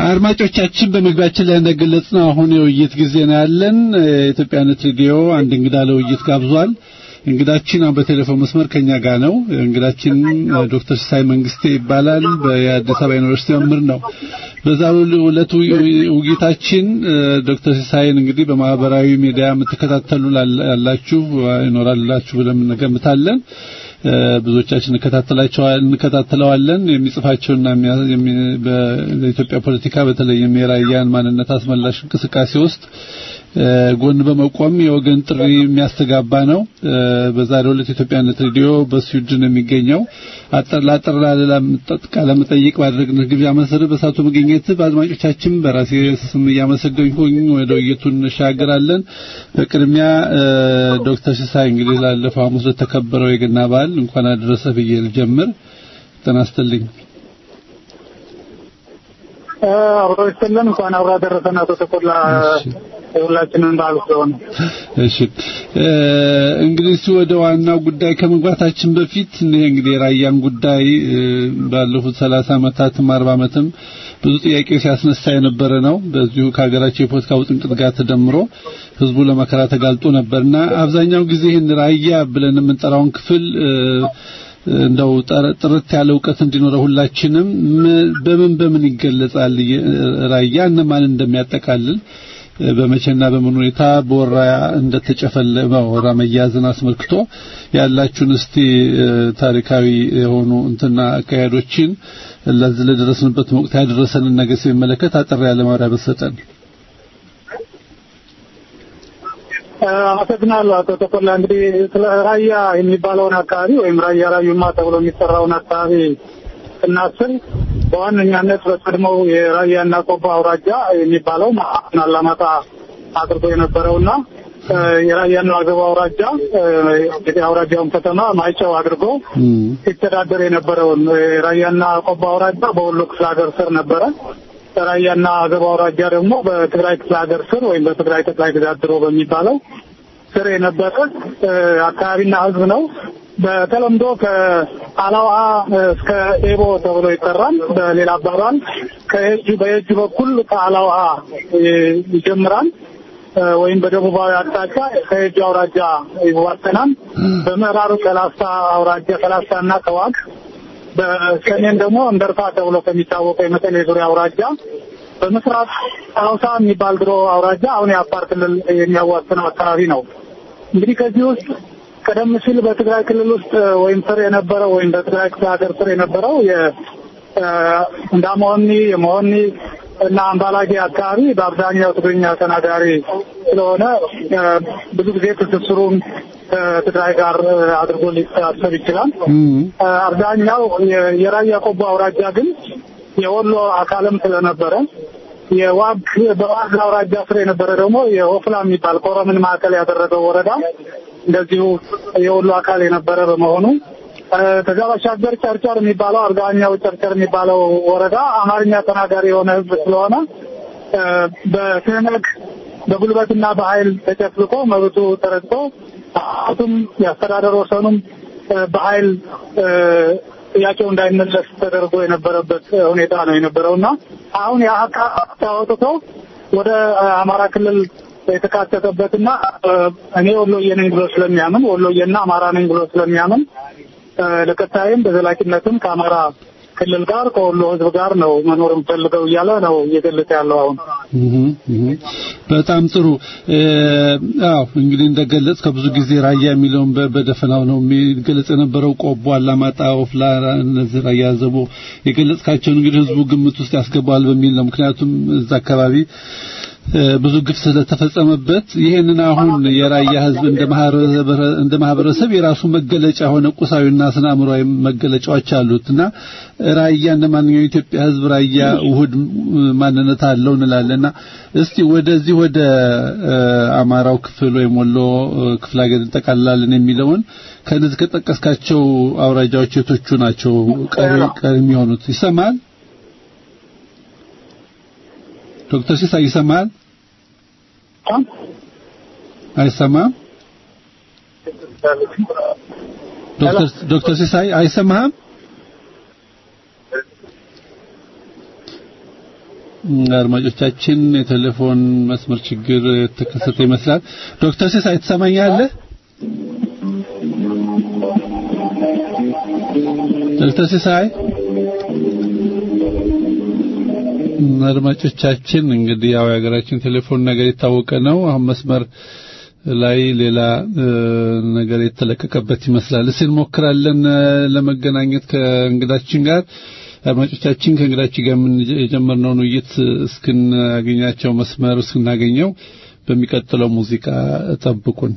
አድማጮቻችን በመግቢያችን ላይ እንደገለጽ ነው አሁን የውይይት ጊዜ ነው ያለን። የኢትዮጵያነት ሬዲዮ አንድ እንግዳ ለውይይት ጋብዟል። እንግዳችን አሁን በቴሌፎን መስመር ከኛ ጋር ነው። እንግዳችን ዶክተር ሲሳይ መንግስቴ ይባላል። በአዲስ አበባ ዩኒቨርሲቲ መምህር ነው። በዛሬው ዕለት ውይይታችን ዶክተር ሲሳይን እንግዲህ በማህበራዊ ሚዲያ የምትከታተሉ ያላችሁ ይኖራላችሁ ብለን እንገምታለን። ብዙዎቻችን እንከታተለዋለን። የሚጽፋቸውና በኢትዮጵያ ፖለቲካ በተለይም የራያን ማንነት አስመላሽ እንቅስቃሴ ውስጥ ጎን በመቆም የወገን ጥሪ የሚያስተጋባ ነው። በዛሬው ዕለት ኢትዮጵያነት ሬዲዮ በስዊድን የሚገኘው አጠር ላጠር ላለ ቃለ መጠይቅ ባደረግነው ግብዣ መሰረት በሳቱ መገኘት በአድማጮቻችን በራሴ ስም እያመሰገንኩኝ ወደ ውይይቱ እንሻገራለን። በቅድሚያ ዶክተር ሲሳይ እንግዲህ ላለፈው ሐሙስ ለተከበረው የገና በዓል እንኳን አደረሰ ብዬ ልጀምር። ጤና ይስጥልኝ። አብሮ ይስጥልን። እንኳን አብሮ አደረሰን አቶ ተቆላ የሁላችንን በዓል ስለሆነ። እሺ እንግዲህ ወደ ዋናው ጉዳይ ከመግባታችን በፊት ይሄ እንግዲህ የራያን ጉዳይ ባለፉት ሰላሳ ዓመታትም አርባ ዓመትም ብዙ ጥያቄ ሲያስነሳ የነበረ ነው። በዚሁ ከሀገራቸው የፖለቲካ ውጥንቅጥ ጋር ተደምሮ ህዝቡ ለመከራ ተጋልጦ ነበርና አብዛኛው ጊዜ ይህን ራያ ብለን የምንጠራውን ክፍል እንደው ጥርት ያለ እውቀት እንዲኖረው ሁላችንም በምን በምን ይገለጻል ራያ እነማን እንደሚያጠቃልል በመቼና በምን ሁኔታ በወራ እንደተጨፈለመ ወራ መያዝን አስመልክቶ ያላችሁን እስቲ ታሪካዊ የሆኑ እንትና አካሄዶችን ለዚህ ለደረስንበት ወቅት ያደረሰንን ነገር ሲመለከት አጠር ያለ ማብራሪያ በሰጠን። አመሰግናለሁ አቶ ተቆላ። እንግዲህ ስለ ራያ የሚባለውን አካባቢ ወይም ራያ ራዩማ ተብሎ የሚጠራውን አካባቢ ስናስብ በዋነኛነት በቀድሞው የራያና ቆቦ አውራጃ የሚባለው ማዕከል አላማጣ አድርጎ የነበረውና የራያና አገባ አውራጃ እንግዲህ አውራጃውን ከተማ ማይጨው አድርጎ ሲተዳደር የነበረውን የራያና ቆቦ አውራጃ በወሎ ክፍለ ሀገር ስር ነበረ። ራያና አገባ አውራጃ ደግሞ በትግራይ ክፍለ ሀገር ስር ወይም በትግራይ ጠቅላይ ግዛት ድሮ በሚባለው ስር የነበረ አካባቢና ሕዝብ ነው። በተለምዶ ከአላዋ እስከ ኤቦ ተብሎ ይጠራል። በሌላ አባባል ከየጁ በየጁ በኩል ከአላዋ ይጀምራል ወይም በደቡባዊ አቅጣጫ ከየጁ አውራጃ ይዋሰናል። በምዕራብ ከላስታ አውራጃ ከላስታ እና ከዋግ በሰሜን ደግሞ እንደርታ ተብሎ ከሚታወቀው የመቀሌ ዙሪያ አውራጃ በምስራቅ አውሳ የሚባል ድሮ አውራጃ አሁን የአፋር ክልል የሚያዋስነው አካባቢ ነው። እንግዲህ ከዚህ ውስጥ ቀደም ሲል በትግራይ ክልል ውስጥ ወይም ስር የነበረው ወይም በትግራይ ክፍለ ሀገር ስር የነበረው እንዳመሆኒ የመሆኒ እና አምባላጌ አካባቢ በአብዛኛው ትግርኛ ተናጋሪ ስለሆነ ብዙ ጊዜ ትስስሩን ከትግራይ ጋር አድርጎ ሊታሰብ ይችላል። አብዛኛው የራያ ቆቦ አውራጃ ግን የወሎ አካልም ስለነበረ የዋግ በዋግ አውራጃ ስር የነበረ ደግሞ የኦፍላ የሚባል ኮረምን ማዕከል ያደረገው ወረዳ እንደዚሁ የወሎ አካል የነበረ በመሆኑ ከዛ ባሻገር ጨርጨር የሚባለው አብዛኛው ጨርጨር የሚባለው ወረዳ አማርኛ ተናጋሪ የሆነ ሕዝብ ስለሆነ በትህነግ በጉልበትና በኃይል ተጨፍልቆ መብቱ ተረግጦ ቱም የአስተዳደር ወሰኑም በኃይል ጥያቄው እንዳይመለስ ተደርጎ የነበረበት ሁኔታ ነው የነበረውና አሁን የአካባቢ ተወጥቶ ወደ አማራ ክልል የተካተተበትና እኔ ወሎዬ ነኝ ብሎ ስለሚያምን ወሎዬና አማራ ነኝ ብሎ ስለሚያምን ለቀጣይም በዘላቂነትም ከአማራ ክልል ጋር ከወሎ ህዝብ ጋር ነው መኖር የምፈልገው እያለ ነው እየገለጸ ያለው አሁን። በጣም ጥሩ። አዎ እንግዲህ እንደገለጽ ከብዙ ጊዜ ራያ የሚለውን በደፈናው ነው የሚገለጽ የነበረው። ቆቦ፣ አላማጣ፣ ኦፍላ፣ እነዚህ ራያ ዘቦ የገለጽካቸውን እንግዲህ ህዝቡ ግምት ውስጥ ያስገባዋል በሚል ነው። ምክንያቱም እዛ አካባቢ ብዙ ግፍ ስለተፈጸመበት ይሄንን አሁን የራያ ህዝብ እንደ ማህበረሰብ የራሱ መገለጫ ሆነ ቁሳዊና ስነ አእምሮአዊ መገለጫዎች አሉትና ራያ እንደ ማንኛውም የኢትዮጵያ ህዝብ ራያ ውሁድ ማንነት አለው እንላለና እስቲ ወደዚህ ወደ አማራው ክፍል ወይም ወሎ ክፍለ ሀገር እንጠቃልላለን የሚለውን ከነዚህ ከጠቀስካቸው አውራጃዎች የቶቹ ናቸው ቀሪ የሚሆኑት? ይሰማል? ዶክተር ሲሳይ ይሰማል? አይሰማም? ዶክተር ዶክተር ሲሳይ አይሰማህም? አድማጮቻችን የቴሌፎን መስመር ችግር የተከሰተ ይመስላል። ዶክተር ሲሳይ ትሰማኛለህ? ዶክተር ሲሳይ አድማጮቻችን እንግዲህ ያው የሀገራችን ቴሌፎን ነገር የታወቀ ነው። አሁን መስመር ላይ ሌላ ነገር የተለቀቀበት ይመስላል። እስኪ እንሞክራለን ለመገናኘት ከእንግዳችን ጋር አድማጮቻችን ከእንግዳችን ጋር የጀመርነውን ውይይት እስክናገኛቸው መስመር እስክናገኘው በሚቀጥለው ሙዚቃ ጠብቁን።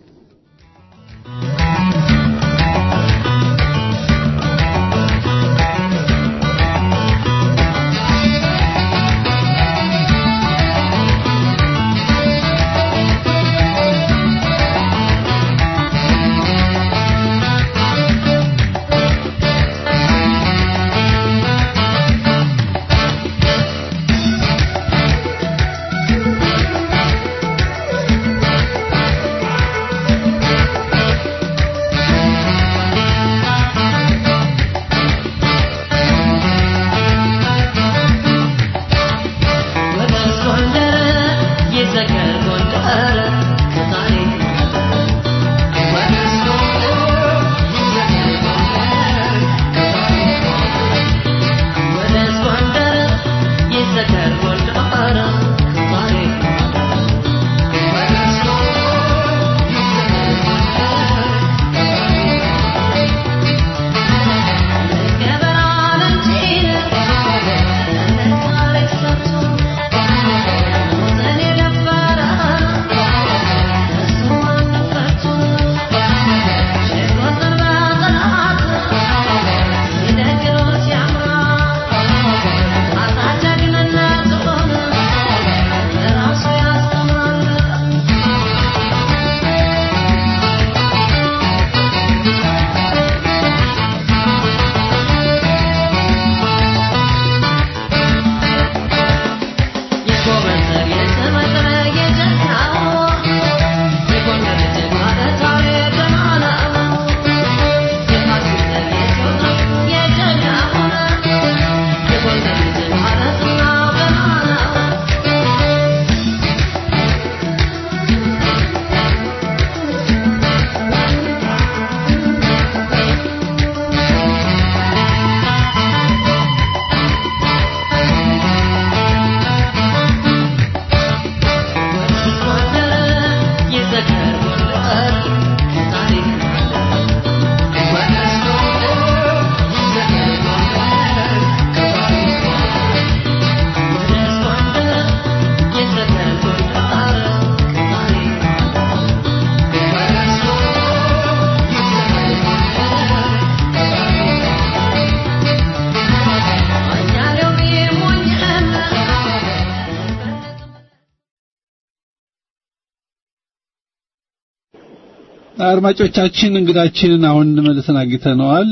አድማጮቻችን እንግዳችንን አሁን መልሰን አግኝተነዋል።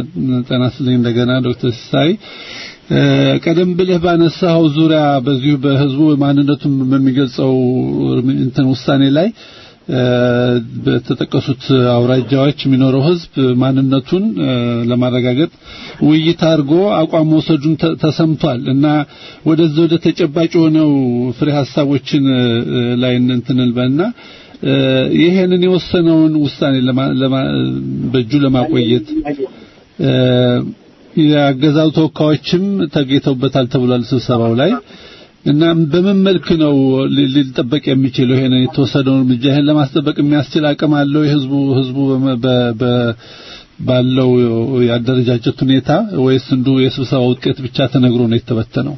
ጤና ይስጥልኝ እንደገና ዶክተር ሲሳይ ቀደም ብለህ ባነሳው ዙሪያ በዚሁ በህዝቡ ማንነቱን በሚገልጸው እንትን ውሳኔ ላይ በተጠቀሱት አውራጃዎች የሚኖረው ህዝብ ማንነቱን ለማረጋገጥ ውይይት አድርጎ አቋም መውሰዱን ተሰምቷል እና ወደዚህ ወደ ተጨባጭ የሆነው ፍሬ ሀሳቦችን ላይ እንትን እንበልና ይሄንን የወሰነውን ውሳኔ በእጁ ለማቆየት የአገዛዙ ተወካዮችም ተገኝተውበታል ተብሏል ስብሰባው ላይ እና በምን መልክ ነው ሊጠበቅ የሚችለው ይሄንን የተወሰደውን እርምጃ ይሄን ለማስጠበቅ የሚያስችል አቅም አለው የህዝቡ ህዝቡ ባለው የአደረጃጀት ሁኔታ ወይስ እንዱ የስብሰባ ውጤት ብቻ ተነግሮ ነው የተበተነው?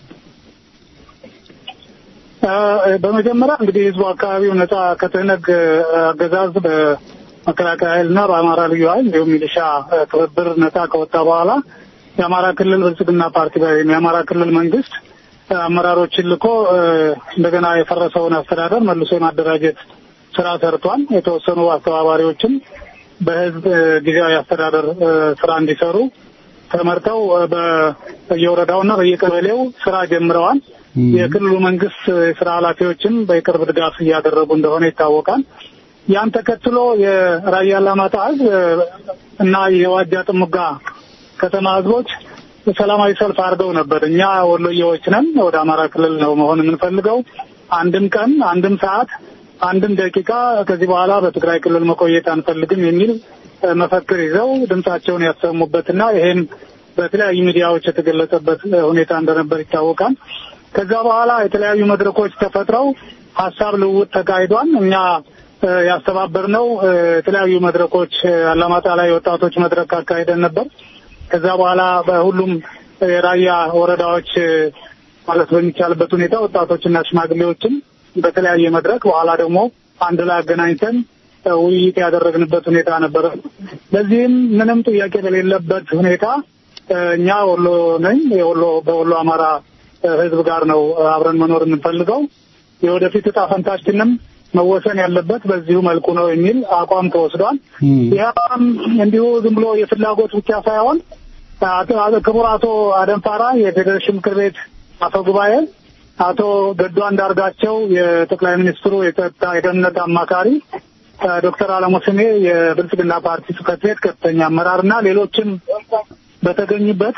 በመጀመሪያ እንግዲህ ህዝቡ አካባቢው ነጻ ከትህነግ አገዛዝ በመከላከያ ኃይልና በአማራ ልዩ ኃይል እንዲሁም ሚሊሻ ትብብር ነጻ ከወጣ በኋላ የአማራ ክልል ብልጽግና ፓርቲ ወይም የአማራ ክልል መንግስት አመራሮችን ልኮ እንደገና የፈረሰውን አስተዳደር መልሶ የማደራጀት ስራ ሰርቷል። የተወሰኑ አስተባባሪዎችም በህዝብ ጊዜያዊ አስተዳደር ስራ እንዲሰሩ ተመርተው በየወረዳውና በየቀበሌው ስራ ጀምረዋል። የክልሉ መንግስት የስራ ኃላፊዎችም በቅርብ ድጋፍ እያደረጉ እንደሆነ ይታወቃል። ያን ተከትሎ የራያ አላማጣ ህዝብ እና የዋጃ ጥሙጋ ከተማ ህዝቦች ሰላማዊ ሰልፍ አድርገው ነበር። እኛ ወሎዬዎች ነን፣ ወደ አማራ ክልል ነው መሆን የምንፈልገው። አንድም ቀን አንድም ሰዓት አንድም ደቂቃ ከዚህ በኋላ በትግራይ ክልል መቆየት አንፈልግም የሚል መፈክር ይዘው ድምጻቸውን ያሰሙበትና ይሄም በተለያዩ ሚዲያዎች የተገለጸበት ሁኔታ እንደነበር ይታወቃል። ከዛ በኋላ የተለያዩ መድረኮች ተፈጥረው ሀሳብ ልውውጥ ተካሂዷል። እኛ ያስተባበርነው የተለያዩ መድረኮች አላማጣ ላይ ወጣቶች መድረክ አካሂደን ነበር። ከዛ በኋላ በሁሉም የራያ ወረዳዎች ማለት በሚቻልበት ሁኔታ ወጣቶችና ሽማግሌዎችን በተለያየ መድረክ በኋላ ደግሞ አንድ ላይ አገናኝተን ውይይት ያደረግንበት ሁኔታ ነበረ። በዚህም ምንም ጥያቄ በሌለበት ሁኔታ እኛ ወሎ ነኝ የወሎ በወሎ አማራ ሕዝብ ጋር ነው አብረን መኖር የምንፈልገው የወደፊት እጣ ፈንታችንም መወሰን ያለበት በዚሁ መልኩ ነው የሚል አቋም ተወስዷል። ይህም እንዲሁ ዝም ብሎ የፍላጎት ብቻ ሳይሆን ክቡር አቶ አደንፋራ የፌዴሬሽን ምክር ቤት አፈ ጉባኤ፣ አቶ ገዱ አንዳርጋቸው የጠቅላይ ሚኒስትሩ የጸጥታ የደህንነት አማካሪ፣ ዶክተር አለሙ ስሜ የብልጽግና ፓርቲ ጽሕፈት ቤት ከፍተኛ አመራርና ሌሎችም በተገኙበት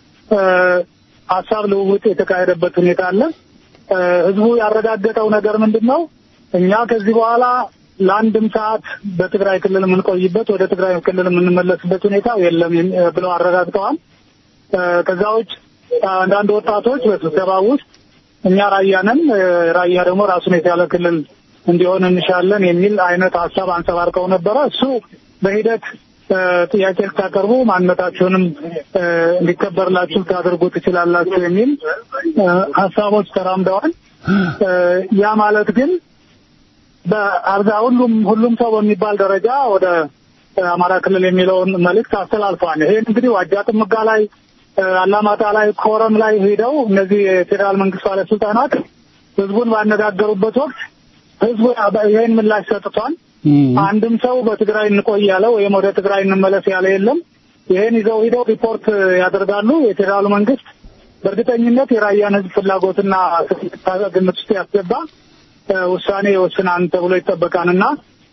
ሀሳብ ልውውጥ የተካሄደበት ሁኔታ አለ። ህዝቡ ያረጋገጠው ነገር ምንድን ነው? እኛ ከዚህ በኋላ ለአንድም ሰዓት በትግራይ ክልል የምንቆይበት ወደ ትግራይ ክልል የምንመለስበት ሁኔታ የለም ብለው አረጋግጠዋል። ከዛ ውጭ አንዳንድ ወጣቶች በስብሰባ ውስጥ እኛ ራያ ነን፣ ራያ ደግሞ ራሱን የቻለ ክልል እንዲሆን እንሻለን የሚል አይነት ሀሳብ አንጸባርቀው ነበረ። እሱ በሂደት ጥያቄ ልታቀርቡ ማንነታችሁንም እንዲከበርላችሁ ልታደርጉ ትችላላችሁ የሚል ሀሳቦች ተራምደዋል። ያ ማለት ግን በአብዛ ሁሉም ሁሉም ሰው በሚባል ደረጃ ወደ አማራ ክልል የሚለውን መልእክት አስተላልፈዋል። ይሄን እንግዲህ ዋጃ ጥምጋ ላይ፣ አላማጣ ላይ፣ ኮረም ላይ ሄደው እነዚህ የፌዴራል መንግስት ባለስልጣናት ህዝቡን ባነጋገሩበት ወቅት ህዝቡ ይሄን ምላሽ ሰጥቷል። አንድም ሰው በትግራይ እንቆይ ያለ ወይም ወደ ትግራይ እንመለስ ያለ የለም። ይሄን ይዘው ሂደው ሪፖርት ያደርጋሉ። የፌዴራሉ መንግስት በእርግጠኝነት የራያን ህዝብ ፍላጎትና ግምት ውስጥ ያስገባ ውሳኔ ይወስናል ተብሎ ይጠበቃልና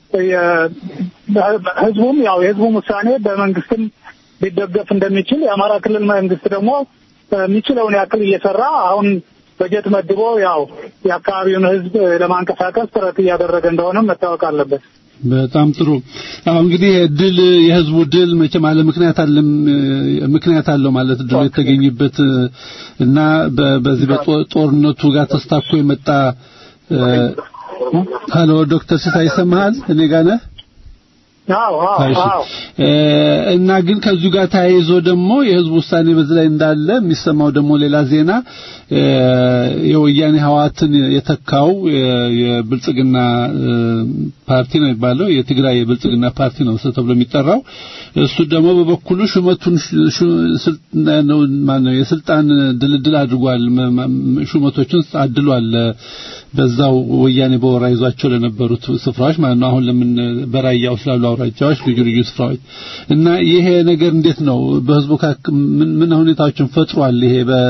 ህዝቡም ያው የህዝቡም ውሳኔ በመንግስትም ሊደገፍ እንደሚችል የአማራ ክልል መንግስት ደግሞ የሚችለውን ያክል እየሰራ አሁን በጀት መድቦ ያው የአካባቢውን ህዝብ ለማንቀሳቀስ ጥረት እያደረገ እንደሆነም መታወቅ አለበት። በጣም ጥሩ። አሁን እንግዲህ ድል የህዝቡ ድል መቼም አለ ምክንያት አለም ምክንያት አለው ማለት ድል የተገኘበት እና በዚህ በጦርነቱ ጋር ተስታኮ የመጣ ሀሎ ዶክተር ሲሳይ ይሰማሃል? እኔ ጋር ነህ? እና ግን ከዚሁ ጋር ተያይዞ ደግሞ የህዝብ ውሳኔ በዚህ ላይ እንዳለ የሚሰማው ደግሞ ሌላ ዜና የወያኔ ህዋትን የተካው የብልጽግና ፓርቲ ነው የሚባለው የትግራይ የብልጽግና ፓርቲ ነው ተብሎ የሚጠራው እሱ ደግሞ በበኩሉ ሹመቱን ነው ማነው የስልጣን ድልድል አድርጓል ሹመቶችን አድሏል በዛው ወያኔ በወራ ይዟቸው ለነበሩት ስፍራዎች ማለት ነው አሁን ለምን በራያው ስላሉ አውራጃዎች ልዩ ልዩ ስፍራዎች እና ይሄ ነገር እንዴት ነው በህዝቡ ምን ሁኔታዎችን ፈጥሯል ይሄ በ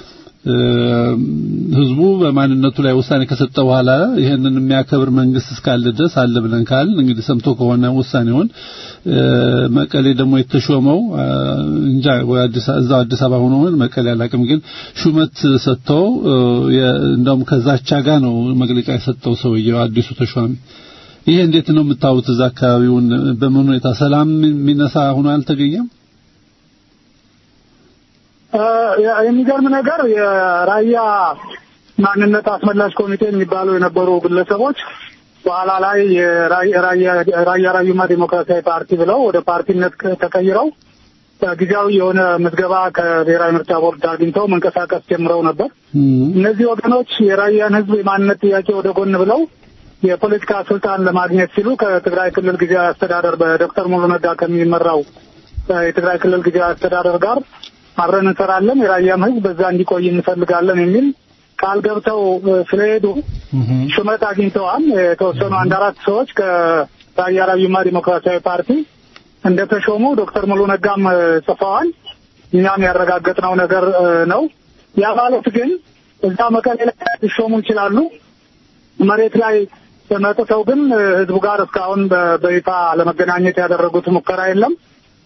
ህዝቡ በማንነቱ ላይ ውሳኔ ከሰጠ በኋላ ይሄንን የሚያከብር መንግስት እስካለ ድረስ አለ ብለን ካል እንግዲህ ሰምቶ ከሆነ ውሳኔውን መቀሌ ደግሞ የተሾመው እንጃ እዛው አዲስ አበባ ሆኖ መቀሌ አላቅም ግን ሹመት ሰጥተው እንደውም ከዛቻ ጋር ነው መግለጫ የሰጠው ሰውየው አዲሱ ተሿሚ ይሄ እንዴት ነው የምታዩት እዛ አካባቢውን በምን ሁኔታ ሰላም የሚነሳ ሆኖ አልተገኘም የሚገርም ነገር የራያ ማንነት አስመላሽ ኮሚቴ የሚባሉ የነበሩ ግለሰቦች በኋላ ላይ የራያ ራዩማ ዴሞክራሲያዊ ፓርቲ ብለው ወደ ፓርቲነት ተቀይረው ጊዜያዊ የሆነ ምዝገባ ከብሔራዊ ምርጫ ቦርድ አግኝተው መንቀሳቀስ ጀምረው ነበር። እነዚህ ወገኖች የራያን ሕዝብ የማንነት ጥያቄ ወደ ጎን ብለው የፖለቲካ ስልጣን ለማግኘት ሲሉ ከትግራይ ክልል ጊዜያዊ አስተዳደር በዶክተር ሙሉ ነጋ ከሚመራው የትግራይ ክልል ጊዜያዊ አስተዳደር ጋር አብረን እንሰራለን፣ የራያም ህዝብ በዛ እንዲቆይ እንፈልጋለን የሚል ቃል ገብተው ስለሄዱ ሹመት አግኝተዋል። የተወሰኑ አንድ አራት ሰዎች ከራያ ራዩማ ዲሞክራሲያዊ ፓርቲ እንደተሾሙ ዶክተር ሙሉ ነጋም ጽፈዋል። እኛም ያረጋገጥነው ነገር ነው። ያ ማለት ግን እዛ መቀሌ ላይ ሊሾሙ ይችላሉ። መሬት ላይ መጥተው ግን ህዝቡ ጋር እስካሁን በይፋ ለመገናኘት ያደረጉት ሙከራ የለም።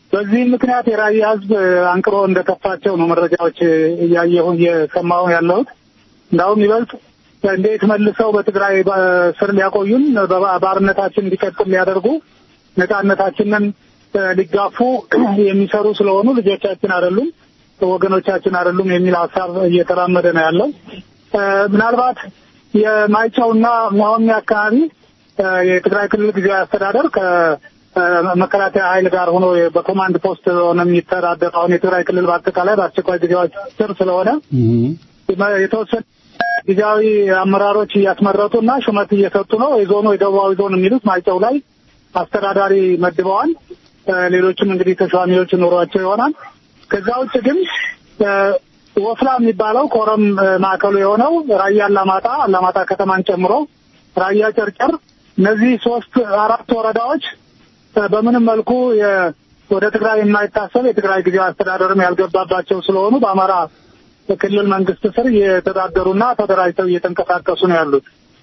በዚህም ምክንያት የራያ ህዝብ አንቅሮ እንደከፋቸው ነው መረጃዎች እያየሁ እየሰማሁ ያለሁት። እንዳውም ይበልጥ እንዴት መልሰው በትግራይ ስር ሊያቆዩን ባርነታችን እንዲቀጥል ሊያደርጉ ነጻነታችንን ሊጋፉ የሚሰሩ ስለሆኑ ልጆቻችን አይደሉም፣ ወገኖቻችን አይደሉም የሚል ሀሳብ እየተራመደ ነው ያለው። ምናልባት የማይጨውና መሆኒ አካባቢ የትግራይ ክልል ጊዜያዊ አስተዳደር ከመከላከያ ኃይል ጋር ሆኖ በኮማንድ ፖስት ሆነ የሚተዳደር አሁን የትግራይ ክልል በአጠቃላይ በአስቸኳይ ጊዜያዎች ስር ስለሆነ የተወሰነ ጊዜያዊ አመራሮች እያስመረጡ እና ሹመት እየሰጡ ነው። የዞኑ የደቡባዊ ዞን የሚሉት ማይጨው ላይ አስተዳዳሪ መድበዋል። ሌሎችም እንግዲህ ተሿሚዎች ኑሯቸው ይሆናል። ከዛ ውጭ ግን ወፍላ የሚባለው ኮረም ማዕከሉ የሆነው ራያ አላማጣ አላማጣ ከተማን ጨምሮ ራያ ጨርጨር፣ እነዚህ ሶስት አራት ወረዳዎች በምንም መልኩ ወደ ትግራይ የማይታሰብ የትግራይ ጊዜያዊ አስተዳደርም ያልገባባቸው ስለሆኑ በአማራ ክልል መንግስት ስር እየተዳደሩና ተደራጅተው እየተንቀሳቀሱ ነው ያሉት።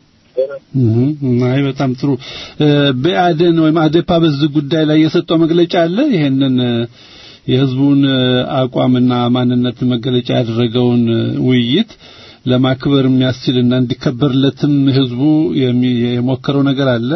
አይ በጣም ጥሩ። በአደን ወይም አዴፓ በዚህ ጉዳይ ላይ የሰጠው መግለጫ አለ። ይሄንን የህዝቡን አቋምና ማንነት መገለጫ ያደረገውን ውይይት ለማክበር የሚያስችልና እንዲከበርለትም ህዝቡ የሞከረው ነገር አለ።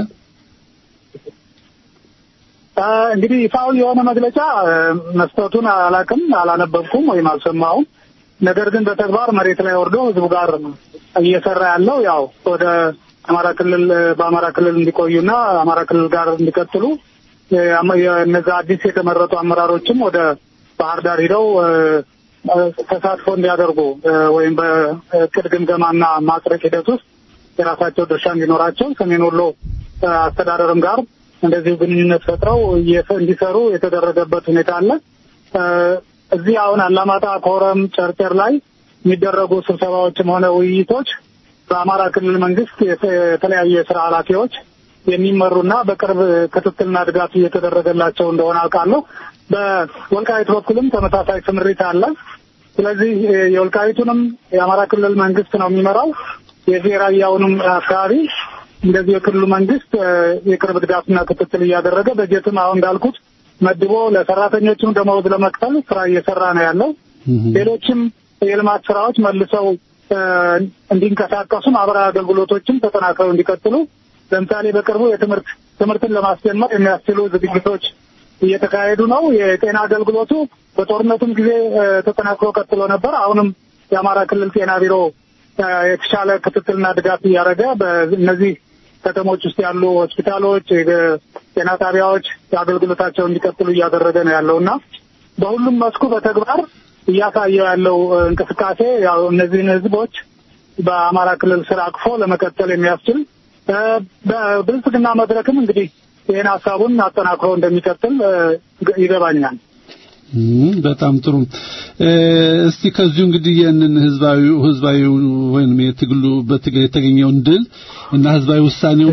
እንግዲህ ይፋዊ የሆነ መግለጫ መስጠቱን አላቅም፣ አላነበብኩም ወይም አልሰማሁም። ነገር ግን በተግባር መሬት ላይ ወርዶ ህዝቡ ጋር እየሰራ ያለው ያው ወደ አማራ ክልል በአማራ ክልል እንዲቆዩና አማራ ክልል ጋር እንዲቀጥሉ እነዛ አዲስ የተመረጡ አመራሮችም ወደ ባህር ዳር ሂደው ተሳትፎ እንዲያደርጉ ወይም በእቅድ ግምገማና ማጽደቅ ሂደት ውስጥ የራሳቸው ድርሻ እንዲኖራቸው ሰሜን ወሎ አስተዳደርም ጋር እንደዚሁ ግንኙነት ፈጥረው እንዲሰሩ የተደረገበት ሁኔታ አለ። እዚህ አሁን አላማጣ፣ ኮረም፣ ጨርጨር ላይ የሚደረጉ ስብሰባዎችም ሆነ ውይይቶች በአማራ ክልል መንግስት የተለያዩ የስራ ኃላፊዎች የሚመሩና በቅርብ ክትትልና ድጋፍ እየተደረገላቸው እንደሆነ አውቃለሁ። በወልቃይት በኩልም ተመሳሳይ ስምሪት አለ። ስለዚህ የወልቃይቱንም የአማራ ክልል መንግስት ነው የሚመራው። የዚህ የራያውንም አካባቢ እንደዚህ የክልሉ መንግስት የቅርብ ድጋፍና ክትትል እያደረገ በጀትም አሁን እንዳልኩት መድቦ ለሰራተኞችም ደመወዝ ለመክፈል ስራ እየሰራ ነው ያለው። ሌሎችም የልማት ስራዎች መልሰው እንዲንቀሳቀሱ ማህበራዊ አገልግሎቶችም ተጠናክረው እንዲቀጥሉ ለምሳሌ በቅርቡ የትምህርት ትምህርትን ለማስጀመር የሚያስችሉ ዝግጅቶች እየተካሄዱ ነው። የጤና አገልግሎቱ በጦርነቱም ጊዜ ተጠናክሮ ቀጥሎ ነበር። አሁንም የአማራ ክልል ጤና ቢሮ የተሻለ ክትትልና ድጋፍ እያደረገ በእነዚህ ከተሞች ውስጥ ያሉ ሆስፒታሎች፣ ጤና ጣቢያዎች አገልግሎታቸው እንዲቀጥሉ እያደረገ ነው ያለው እና በሁሉም መስኩ በተግባር እያሳየው ያለው እንቅስቃሴ ያው እነዚህን ህዝቦች በአማራ ክልል ስር አቅፎ ለመቀጠል የሚያስችል በብልጽግና መድረክም እንግዲህ ይህን ሀሳቡን አጠናክሮ እንደሚቀጥል ይገባኛል። በጣም ጥሩ። እስቲ ከዚሁ እንግዲህ ያንን ህዝባዊ ህዝባዊ ወይም የትግሉ በትግል የተገኘውን ድል እና ህዝባዊ ውሳኔውን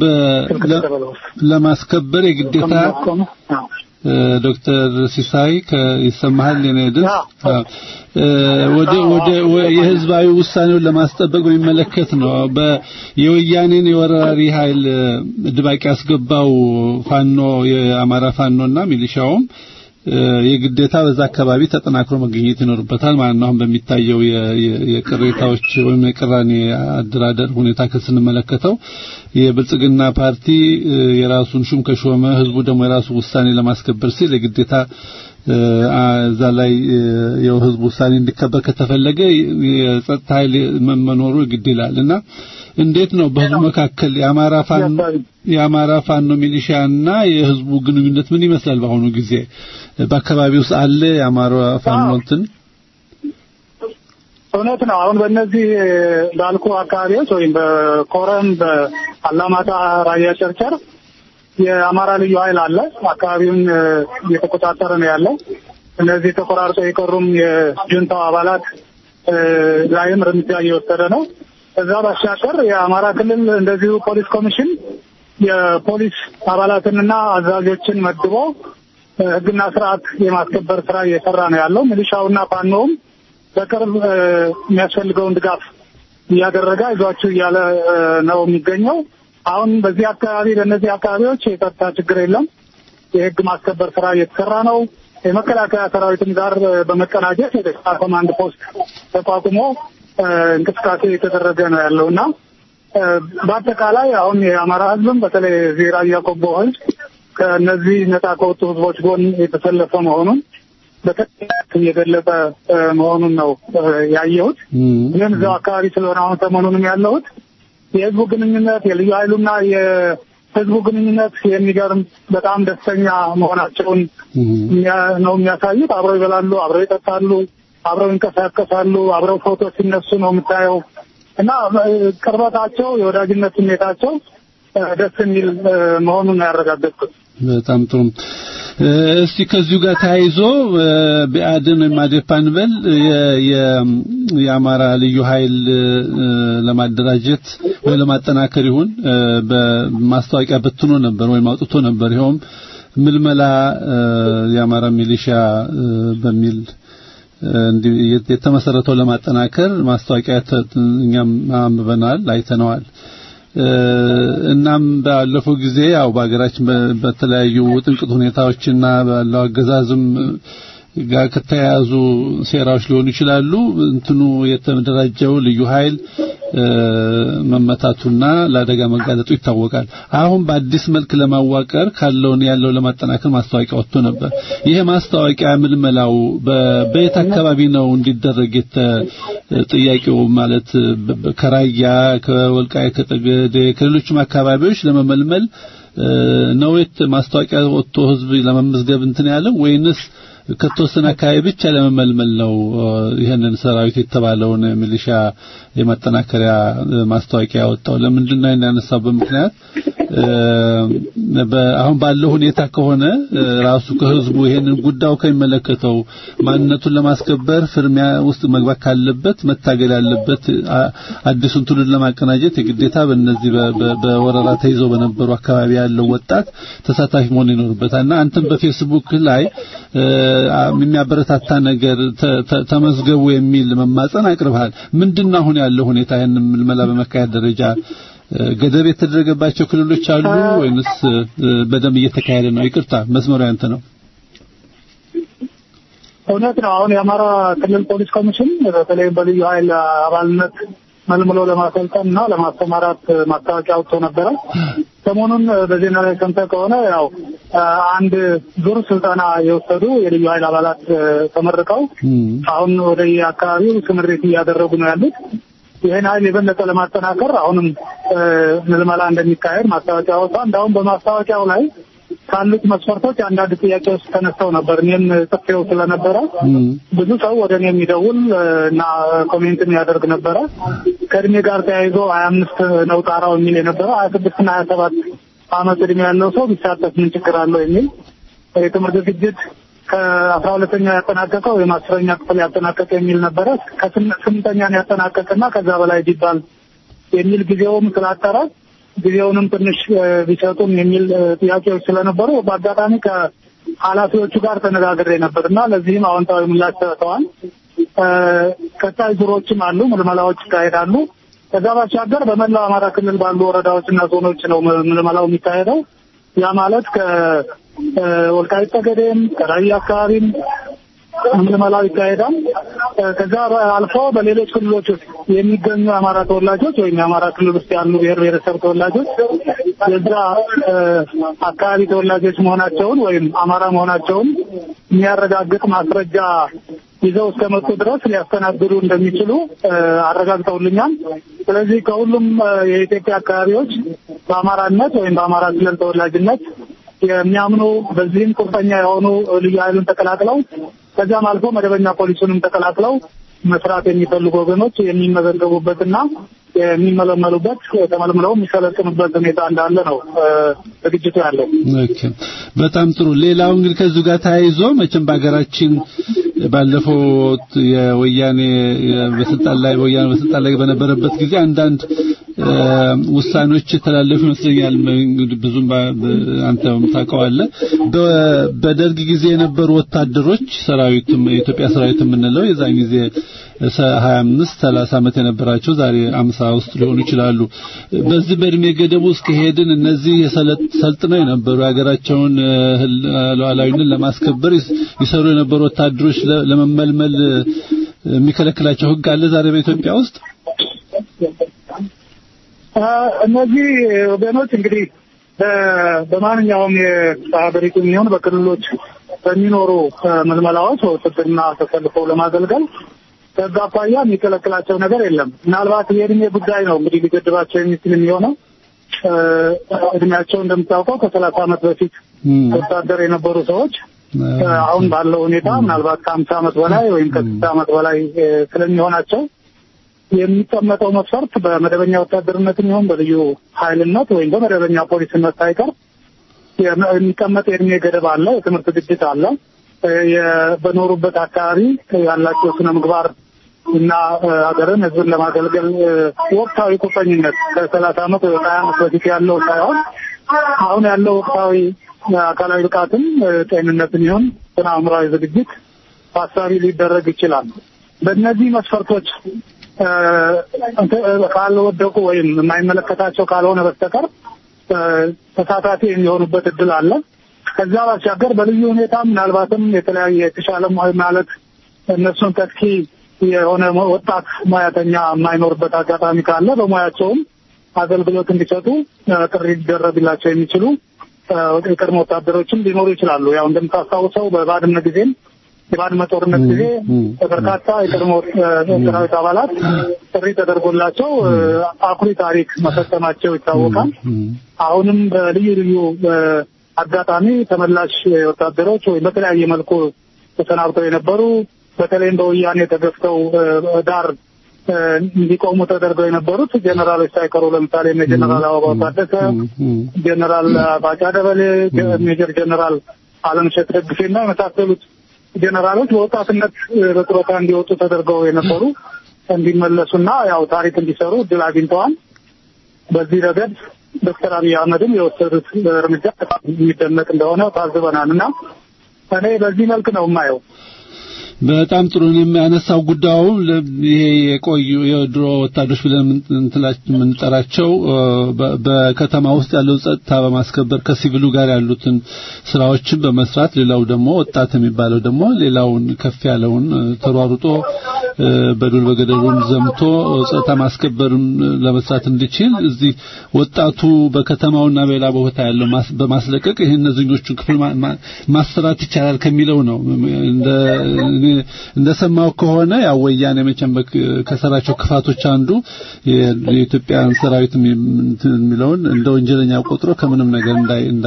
ለማስከበር የግዴታ ዶክተር ሲሳይ ይሰማሃል? የኔ ድምፅ ወደ ወደ የህዝባዊ ውሳኔውን ለማስጠበቅ በሚመለከት ነው። የወያኔን የወራሪ ኃይል ድባቅ ያስገባው ፋኖ የአማራ ፋኖና ሚሊሻውም የግዴታ በዛ አካባቢ ተጠናክሮ መገኘት ይኖርበታል ማለት ነው። አሁን በሚታየው የቅሬታዎች ወይም የቅራኔ አደራደር ሁኔታ ከስንመለከተው የብልጽግና ፓርቲ የራሱን ሹም ከሾመ ህዝቡ ደግሞ የራሱ ውሳኔ ለማስከበር ሲል የግዴታ እዛ ላይ የህዝቡ ውሳኔ እንዲከበር ከተፈለገ የጸጥታ ኃይል መኖሩ ግድ ይላል እና እንዴት ነው በህዝቡ መካከል የአማራ ፋኖ የአማራ ፋኖ ሚሊሻና የህዝቡ ግንኙነት ምን ይመስላል? በአሁኑ ጊዜ በአካባቢው ውስጥ አለ የአማራ ፋኖ እንትን እውነት ነው። አሁን በእነዚህ ባልኩ አካባቢዎች ወይም በኮረም፣ በአላማጣ፣ ራያ ጨርጨር የአማራ ልዩ ኃይል አለ። አካባቢውን እየተቆጣጠረ ነው ያለው። እነዚህ ተቆራርጠው የቀሩም የጁንታው አባላት ላይም እርምጃ እየወሰደ ነው። ከዛ ባሻገር የአማራ ክልል እንደዚሁ ፖሊስ ኮሚሽን የፖሊስ አባላትንና አዛዦችን መድቦ ህግና ስርዓት የማስከበር ስራ እየሰራ ነው ያለው። ሚሊሻውና ፋኖውም በቅርብ የሚያስፈልገውን ድጋፍ እያደረገ አይዟችሁ እያለ ነው የሚገኘው። አሁን በዚህ አካባቢ በእነዚህ አካባቢዎች የጸጥታ ችግር የለም። የህግ ማስከበር ስራ እየተሰራ ነው። የመከላከያ ሰራዊትም ጋር በመቀናጀት የደስታ ኮማንድ ፖስት ተቋቁሞ እንቅስቃሴ የተደረገ ነው ያለው እና በአጠቃላይ አሁን የአማራ ህዝብም በተለይ እዚህ ራያ ቆቦ ህዝብ ከእነዚህ ነጻ ከወጡ ህዝቦች ጎን የተሰለፈ መሆኑን በተለይ የገለጸ መሆኑን ነው ያየሁት። እኔም እዛው አካባቢ ስለሆነ አሁን ሰሞኑንም ያለሁት የህዝቡ ግንኙነት የልዩ ኃይሉና የህዝቡ ግንኙነት የሚገርም በጣም ደስተኛ መሆናቸውን ነው የሚያሳዩት። አብረው ይበላሉ፣ አብረው ይጠጣሉ፣ አብረው ይንቀሳቀሳሉ፣ አብረው ፎቶ ሲነሱ ነው የምታየው እና ቅርበታቸው፣ የወዳጅነት ስሜታቸው ደስ የሚል መሆኑን ነው ያረጋገጥኩት። በጣም ጥሩ። እስቲ ከዚሁ ጋር ተያይዞ ብአዴን ወይም አዴፓን በል የአማራ ልዩ ኃይል ለማደራጀት ወይ ለማጠናከር ይሁን በማስታወቂያ በትኖ ነበር ወይም አውጥቶ ነበር። ይኸውም ምልመላ የአማራ ሚሊሻ በሚል የተመሰረተው ለማጠናከር ማስታወቂያ እኛም አንብበናል፣ አይተነዋል። እናም ባለፈው ጊዜ ያው በሀገራችን በተለያዩ ውጥንቅጥ ሁኔታዎችና ባለው አገዛዝም ጋር ከተያያዙ ሴራዎች ሊሆኑ ይችላሉ። እንትኑ የተደራጀው ልዩ ኃይል መመታቱና ለአደጋ መጋለጡ ይታወቃል። አሁን በአዲስ መልክ ለማዋቀር ካለውን ያለው ለማጠናከር ማስታወቂያ ወጥቶ ነበር። ይሄ ማስታወቂያ ምልመላው በየት አካባቢ ነው እንዲደረግ ጥያቄው ማለት ከራያ ከወልቃይ ከጠገዴ ከሌሎችም አካባቢዎች ለመመልመል ነው ማስታወቂያ ወጥቶ ህዝብ ለመመዝገብ እንትን ያለው ወይንስ ከተወሰነ አካባቢ ብቻ ለመመልመል ነው ይህንን ሰራዊት የተባለውን ሚሊሻ የማጠናከሪያ ማስታወቂያ ያወጣው? ለምንድን ነው ያነሳበት ምክንያት? አሁን ባለው ሁኔታ ከሆነ ራሱ ከህዝቡ ይሄንን ጉዳዩ ከሚመለከተው ማንነቱን ለማስከበር ፍርሚያ ውስጥ መግባት ካለበት መታገል ያለበት አዲሱን ትውልድ ለማቀናጀት የግዴታ በእነዚህ በወረራ ተይዘው በነበሩ አካባቢ ያለው ወጣት ተሳታፊ መሆን ይኖርበታል እና አንተም በፌስቡክ ላይ የሚያበረታታ ነገር ተመዝገቡ የሚል መማጸን አቅርበሃል። ምንድነው አሁን ያለው ሁኔታ? ይህንን ምልመላ በመካሄድ ደረጃ ገደብ የተደረገባቸው ክልሎች አሉ ወይንስ በደንብ እየተካሄደ ነው? ይቅርታ መስመሩ ያንተ ነው። እውነት ነው። አሁን የአማራ ክልል ፖሊስ ኮሚሽን በተለይም በልዩ ኃይል አባልነት መልምሎ ለማሰልጠን እና ለማስተማራት ማስታወቂያ አውጥቶ ነበረ። ሰሞኑን በዜና ላይ ሰምተህ ከሆነ ያው አንድ ዙር ስልጠና የወሰዱ የልዩ ኃይል አባላት ተመርቀው አሁን ወደ አካባቢው ስምሪት እያደረጉ ነው ያሉት። ይህን ኃይል የበለጠ ለማጠናከር አሁንም ምልመላ እንደሚካሄድ ማስታወቂያ ወጣ። እንዳሁም በማስታወቂያው ላይ ካሉት መስፈርቶች አንዳንድ ጥያቄዎች ተነስተው ነበር። እኔም ጽፌው ስለነበረ ብዙ ሰው ወደ እኔ የሚደውል እና ኮሜንት የሚያደርግ ነበረ። ከእድሜ ጋር ተያይዞ ሀያ አምስት ነው ጣራው የሚል የነበረ ሀያ ስድስት እና ሀያ ሰባት አመት እድሜ ያለው ሰው ቢሳተፍ ምን ችግር አለው የሚል የትምህርት ዝግጅት ከአስራ ሁለተኛ ያጠናቀቀው ወይም አስረኛ ክፍል ያጠናቀቀ የሚል ነበረ። ከስምንተኛን ያጠናቀቅና ከዛ በላይ ቢባል የሚል ጊዜውም ስላጠረ ጊዜውንም ትንሽ ቢሰጡም የሚል ጥያቄዎች ስለነበሩ በአጋጣሚ ከኃላፊዎቹ ጋር ተነጋግሬ ነበር እና ለዚህም አዎንታዊ ምላሽ ሰጥተዋል። ቀጣይ ዙሮችም አሉ፣ ምልመላዎች ይካሄዳሉ። ከዛ ባሻገር በመላው አማራ ክልል ባሉ ወረዳዎች እና ዞኖች ነው ምልመላው የሚካሄደው። ያ ማለት ከወልቃይት ጠገዴም ከራያ አካባቢም ምልመላው ይካሄዳል። ከዛ አልፎ በሌሎች ክልሎች ውስጥ የሚገኙ የአማራ ተወላጆች ወይም የአማራ ክልል ውስጥ ያሉ ብሔር ብሔረሰብ ተወላጆች የዛ አካባቢ ተወላጆች መሆናቸውን ወይም አማራ መሆናቸውን የሚያረጋግጥ ማስረጃ ይዘው እስከመጡ ድረስ ሊያስተናግዱ እንደሚችሉ አረጋግጠውልኛል። ስለዚህ ከሁሉም የኢትዮጵያ አካባቢዎች በአማራነት ወይም በአማራ ክልል ተወላጅነት የሚያምኑ በዚህም ቁርጠኛ የሆኑ ልዩ ኃይሉን ተቀላቅለው ከዚያም አልፎ መደበኛ ፖሊሱንም ተቀላቅለው መስራት የሚፈልጉ ወገኖች የሚመዘገቡበትና የሚመለመሉበት ተመልምለው የሚሰለጥኑበት ሁኔታ እንዳለ ነው ዝግጅቱ ያለው። ኦኬ፣ በጣም ጥሩ። ሌላው እንግዲህ ከዚሁ ጋር ተያይዞ መቼም በሀገራችን ባለፈው የወያኔ በስልጣን ላይ ወያኔ በስልጣን ላይ በነበረበት ጊዜ አንዳንድ ውሳኔዎች የተላለፉ ይመስለኛል። እንግዲህ ብዙም አንተም ታውቀዋለህ። በደርግ ጊዜ የነበሩ ወታደሮች ሰራዊትም የኢትዮጵያ ሰራዊት የምንለው የዛን ጊዜ 25 30 ዓመት የነበራቸው ዛሬ 50 ውስጥ ሊሆኑ ይችላሉ። በዚህ በእድሜ ገደብ ውስጥ ከሄድን እነዚህ ሰልጥነው የነበሩ የሀገራቸውን ሉዓላዊነት ለማስከበር ይሰሩ የነበሩ ወታደሮች ለመመልመል የሚከለክላቸው ሕግ አለ ዛሬ በኢትዮጵያ ውስጥ? እነዚህ ወገኖች እንግዲህ በማንኛውም የሀገሪቱ የሚሆን በክልሎች በሚኖሩ ምልመላዎች ውትድርና ተሰልፈው ለማገልገል ከዛ አኳያ የሚከለክላቸው ነገር የለም። ምናልባት የእድሜ ጉዳይ ነው እንግዲህ ሊገድባቸው የሚችል የሚሆነው እድሜያቸው እንደምታውቀው ከሰላሳ ዓመት በፊት ወታደር የነበሩ ሰዎች አሁን ባለው ሁኔታ ምናልባት ከሀምሳ ዓመት በላይ ወይም ከስልሳ ዓመት በላይ ስለሚሆናቸው የሚቀመጠው መስፈርት በመደበኛ ወታደርነትም ይሁን በልዩ ኃይልነት ወይም በመደበኛ ፖሊስነት ሳይቀር የሚቀመጥ የእድሜ ገደብ አለ። የትምህርት ዝግጅት አለ። በኖሩበት አካባቢ ያላቸው ስነ ምግባር እና ሀገርን ሕዝብን ለማገልገል ወቅታዊ ቁርጠኝነት ከሰላሳ ዓመት ወይ ከሀያ ዓመት በፊት ያለው ሳይሆን አሁን ያለው ወቅታዊ አካላዊ ብቃትም ጤንነትን ይሁን ስነ አእምሯዊ ዝግጅት ታሳቢ ሊደረግ ይችላል። በእነዚህ መስፈርቶች ካልወደቁ ወይም የማይመለከታቸው ካልሆነ በስተቀር ተሳታፊ የሚሆኑበት እድል አለ። ከዛ ባሻገር በልዩ ሁኔታ ምናልባትም የተለያየ የተሻለ ማለት እነሱን ተኪ የሆነ ወጣት ሙያተኛ የማይኖርበት አጋጣሚ ካለ በሙያቸውም አገልግሎት እንዲሰጡ ጥሪ ሊደረግላቸው የሚችሉ የቀድሞ ወታደሮችም ሊኖሩ ይችላሉ። ያው እንደምታስታውሰው በባድመ ጊዜም የባድመ ጦርነት ጊዜ በርካታ የቀድሞ ሰራዊት አባላት ጥሪ ተደርጎላቸው አኩሪ ታሪክ መፈጸማቸው ይታወቃል። አሁንም በልዩ ልዩ አጋጣሚ ተመላሽ ወታደሮች ወይም በተለያየ መልኩ ተሰናብተው የነበሩ በተለይም በወያኔ ተገፍተው ዳር እንዲቆሙ ተደርገው የነበሩት ጀኔራሎች ሳይቀሩ ለምሳሌ ጀኔራል አበባው ታደሰ፣ ጀኔራል ባጫ ደበሌ፣ ሜጀር ጀኔራል አለምሸት ደግፌና የመሳሰሉት ጀኔራሎች በወጣትነት በጡረታ እንዲወጡ ተደርገው የነበሩ እንዲመለሱና ያው ታሪክ እንዲሰሩ እድል አግኝተዋል። በዚህ ረገድ ዶክተር አብይ አህመድም የወሰዱት እርምጃ የሚደነቅ እንደሆነ ታዝበናል እና እኔ በዚህ መልክ ነው የማየው። በጣም ጥሩ ነው የሚያነሳው ጉዳዩ ይሄ የቆዩ የድሮ ወታደሮች ብለን የምንጠራቸው በከተማ ውስጥ ያለው ጸጥታ በማስከበር ከሲቪሉ ጋር ያሉትን ስራዎችን በመስራት ሌላው ደግሞ ወጣት የሚባለው ደግሞ ሌላውን ከፍ ያለውን ተሯሩጦ በዱር በገደሉም ዘምቶ ጸጥታ ማስከበርም ለመስራት እንዲችል እዚህ ወጣቱ በከተማውና በሌላ ቦታ ያለው በማስለቀቅ ይህን እነዚህኞቹን ክፍል ማሰራት ይቻላል ከሚለው ነው እንደ እንደሰማው ከሆነ ያው ወያኔ መቼም ከሰራቸው ክፋቶች አንዱ የኢትዮጵያን ሰራዊት የሚለውን እንደ ወንጀለኛ ቆጥሮ ከምንም ነገር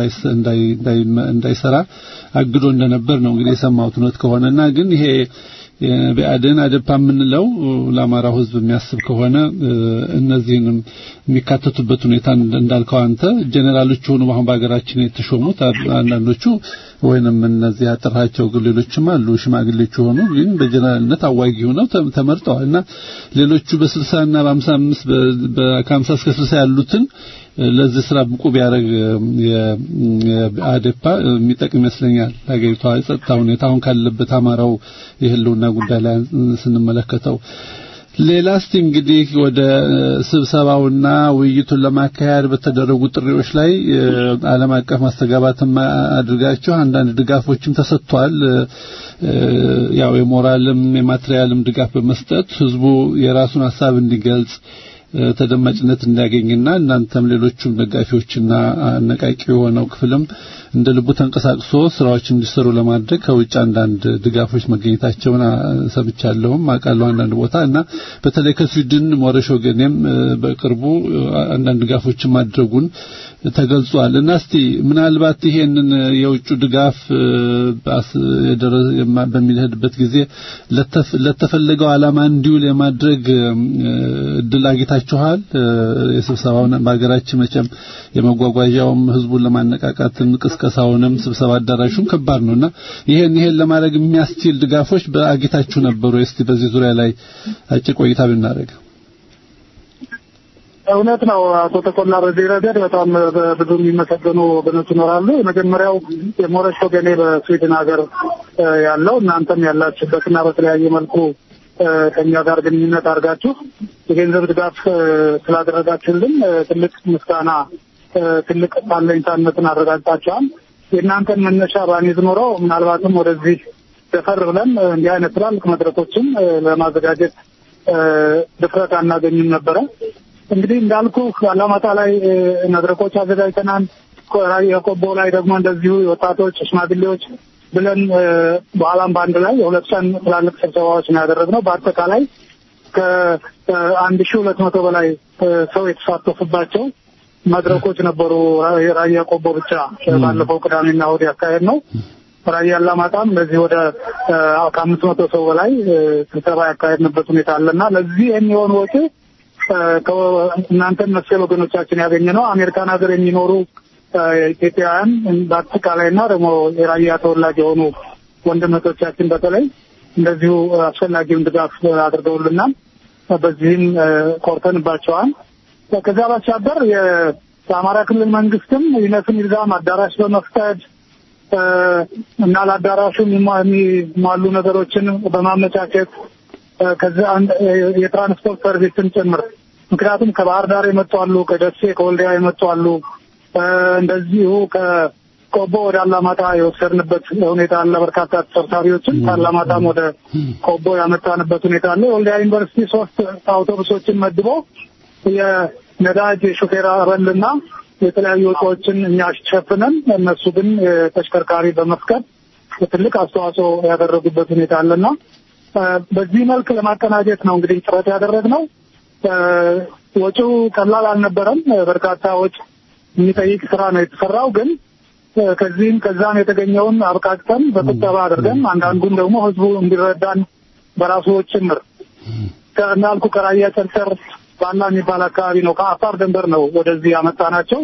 እንዳይሰራ አግዶ እንደነበር ነው እንግዲህ የሰማሁት እውነት ከሆነና ግን ይሄ በአደን አደፓ የምንለው ለአማራው ሕዝብ የሚያስብ ከሆነ እነዚህንም የሚካተቱበት ሁኔታ እንዳልከው አንተ ጀኔራሎች ሆኑ አሁን በሀገራችን የተሾሙት አንዳንዶቹ ወይንም እነዚህ ያጠራቸው ሌሎችም አሉ ሽማግሌዎች ሆኑ ግን በጀነራልነት አዋጊ ሆነው ተመርጠዋል እና ሌሎቹ በ60 እና በ55 ከ50 እስከ 60 ያሉትን ለዚህ ስራ ብቁ ቢያደርግ የአዴፓ የሚጠቅም ይመስለኛል። ሀገሪቷ የጸጥታ ሁኔታ አሁን ካለበት አማራው የህልውና ጉዳይ ላይ ስንመለከተው ሌላ እስቲ እንግዲህ ወደ ስብሰባውና ውይይቱን ለማካሄድ በተደረጉ ጥሪዎች ላይ ዓለም አቀፍ ማስተጋባትም አድርጋችሁ አንዳንድ ድጋፎችም ተሰጥቷል። ያው የሞራልም የማትሪያልም ድጋፍ በመስጠት ህዝቡ የራሱን ሀሳብ እንዲገልጽ ተደማጭነት እንዲያገኝና እናንተም ሌሎቹም ደጋፊዎችና አነቃቂ የሆነው ክፍልም እንደ ልቡ ተንቀሳቅሶ ስራዎች እንዲሰሩ ለማድረግ ከውጭ አንዳንድ ድጋፎች መገኘታቸውን ሰምቻለሁም አውቃለሁ አንዳንድ ቦታ እና በተለይ ከስዊድን ሞረሽ ወገኔም በቅርቡ አንዳንድ ድጋፎችን ማድረጉን ተገልጿል እና እስቲ ምናልባት ይሄንን የውጭ ድጋፍ በሚሄድበት ጊዜ ለተፈለገው ዓላማ እንዲውል የማድረግ እድል አግኝታችኋል? የስብሰባውን በሀገራችን መቼም የመጓጓዣውም ህዝቡን ለማነቃቃት ቅስቀሳውንም ስብሰባ አዳራሹም ከባድ ነውና ይሄን ይሄን ለማድረግ የሚያስችል ድጋፎች በአግኝታችሁ ነበሩ? እስቲ በዚህ ዙሪያ ላይ አጭር ቆይታ ብናደርግ። እውነት ነው አቶ ተቆላ። በዚህ ረገድ በጣም ብዙ የሚመሰገኑ ወገኖች ይኖራሉ። የመጀመሪያው የሞረሽ ወገኔ በስዊድን ሀገር ያለው እናንተም ያላችሁበትና በተለያየ መልኩ ከኛ ጋር ግንኙነት አድርጋችሁ የገንዘብ ድጋፍ ስላደረጋችሁልን ትልቅ ምስጋና፣ ትልቅ አለኝታነትን አረጋግጣችኋል። የእናንተን መነሻ ባኒዝ ኖሮ ምናልባትም ወደዚህ ደፈር ብለን እንዲህ አይነት ትላልቅ መድረኮችን ለማዘጋጀት ድፍረት አናገኝም ነበረ። እንግዲህ እንዳልኩ አላማጣ ላይ መድረኮች አዘጋጅተናል። የቆቦ ላይ ደግሞ እንደዚሁ ወጣቶች፣ ሽማግሌዎች ብለን በኋላም በአንድ ላይ የሁለት ቀን ትላልቅ ስብሰባዎች ነው ያደረግነው። በአጠቃላይ ከአንድ ሺህ ሁለት መቶ በላይ ሰው የተሳተፉባቸው መድረኮች ነበሩ። ራያ ቆቦ ብቻ ባለፈው ቅዳሜና እሑድ ያካሄድ ነው። ራያ አላማጣም ለዚህ ወደ ከአምስት መቶ ሰው በላይ ስብሰባ ያካሄድንበት ሁኔታ አለና ለዚህ የሚሆን ወጪ እናንተን መሰል ወገኖቻችን ያገኘ ነው። አሜሪካን ሀገር የሚኖሩ ኢትዮጵያውያን በአጠቃላይና ደግሞ የራያ ተወላጅ የሆኑ ወንድመቶቻችን በተለይ እንደዚሁ አስፈላጊውን ድጋፍ አድርገውልናል። በዚህም ኮርተንባቸዋል። ከዚያ ባሻገር የአማራ ክልል መንግስትም ይነስም ይብዛም አዳራሽ በመፍቀድ እና ለአዳራሹ የሚሟሉ ነገሮችን በማመቻቸት ከዚያ የትራንስፖርት ሰርቪስን ጭምር ምክንያቱም ከባህር ዳር የመጡ አሉ፣ ከደሴ ከወልዲያ የመጡ አሉ። እንደዚሁ ከቆቦ ወደ አላማጣ የወሰድንበት ሁኔታ አለ። በርካታ ተሰብሳቢዎችን ከአላማጣም ወደ ቆቦ ያመጣንበት ሁኔታ አለ። የወልዲያ ዩኒቨርሲቲ ሶስት አውቶቡሶችን መድቦ የነዳጅ ሹፌር አበልና የተለያዩ ወጪዎችን እኛ ሸፍነን እነሱ ግን ተሽከርካሪ በመፍቀድ ትልቅ አስተዋጽኦ ያደረጉበት ሁኔታ አለና በዚህ መልክ ለማቀናጀት ነው እንግዲህ ጥረት ያደረግነው። ወጪው ቀላል አልነበረም። በርካታ ወጪ የሚጠይቅ ስራ ነው የተሰራው። ግን ከዚህም ከዛም የተገኘውን አብቃቅተን በቁጠባ አድርገን አንዳንዱን ደግሞ ህዝቡ እንዲረዳን በራሱ ጭምር እንዳልኩ ከራያ ጨርጨር ባላ የሚባል አካባቢ ነው። ከአፋር ድንበር ነው ወደዚህ ያመጣናቸው።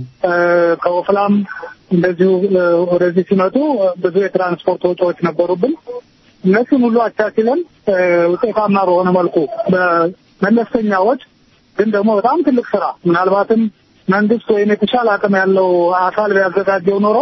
ከወፍላም እንደዚሁ ወደዚህ ሲመጡ ብዙ የትራንስፖርት ወጪዎች ነበሩብን። እነሱን ሁሉ አቻችለን ውጤታማ በሆነ መልኩ በመለስተኛ ወጪ ግን ደግሞ በጣም ትልቅ ስራ ምናልባትም መንግስት ወይም የተሻለ አቅም ያለው አካል ቢያዘጋጀው ኖሮ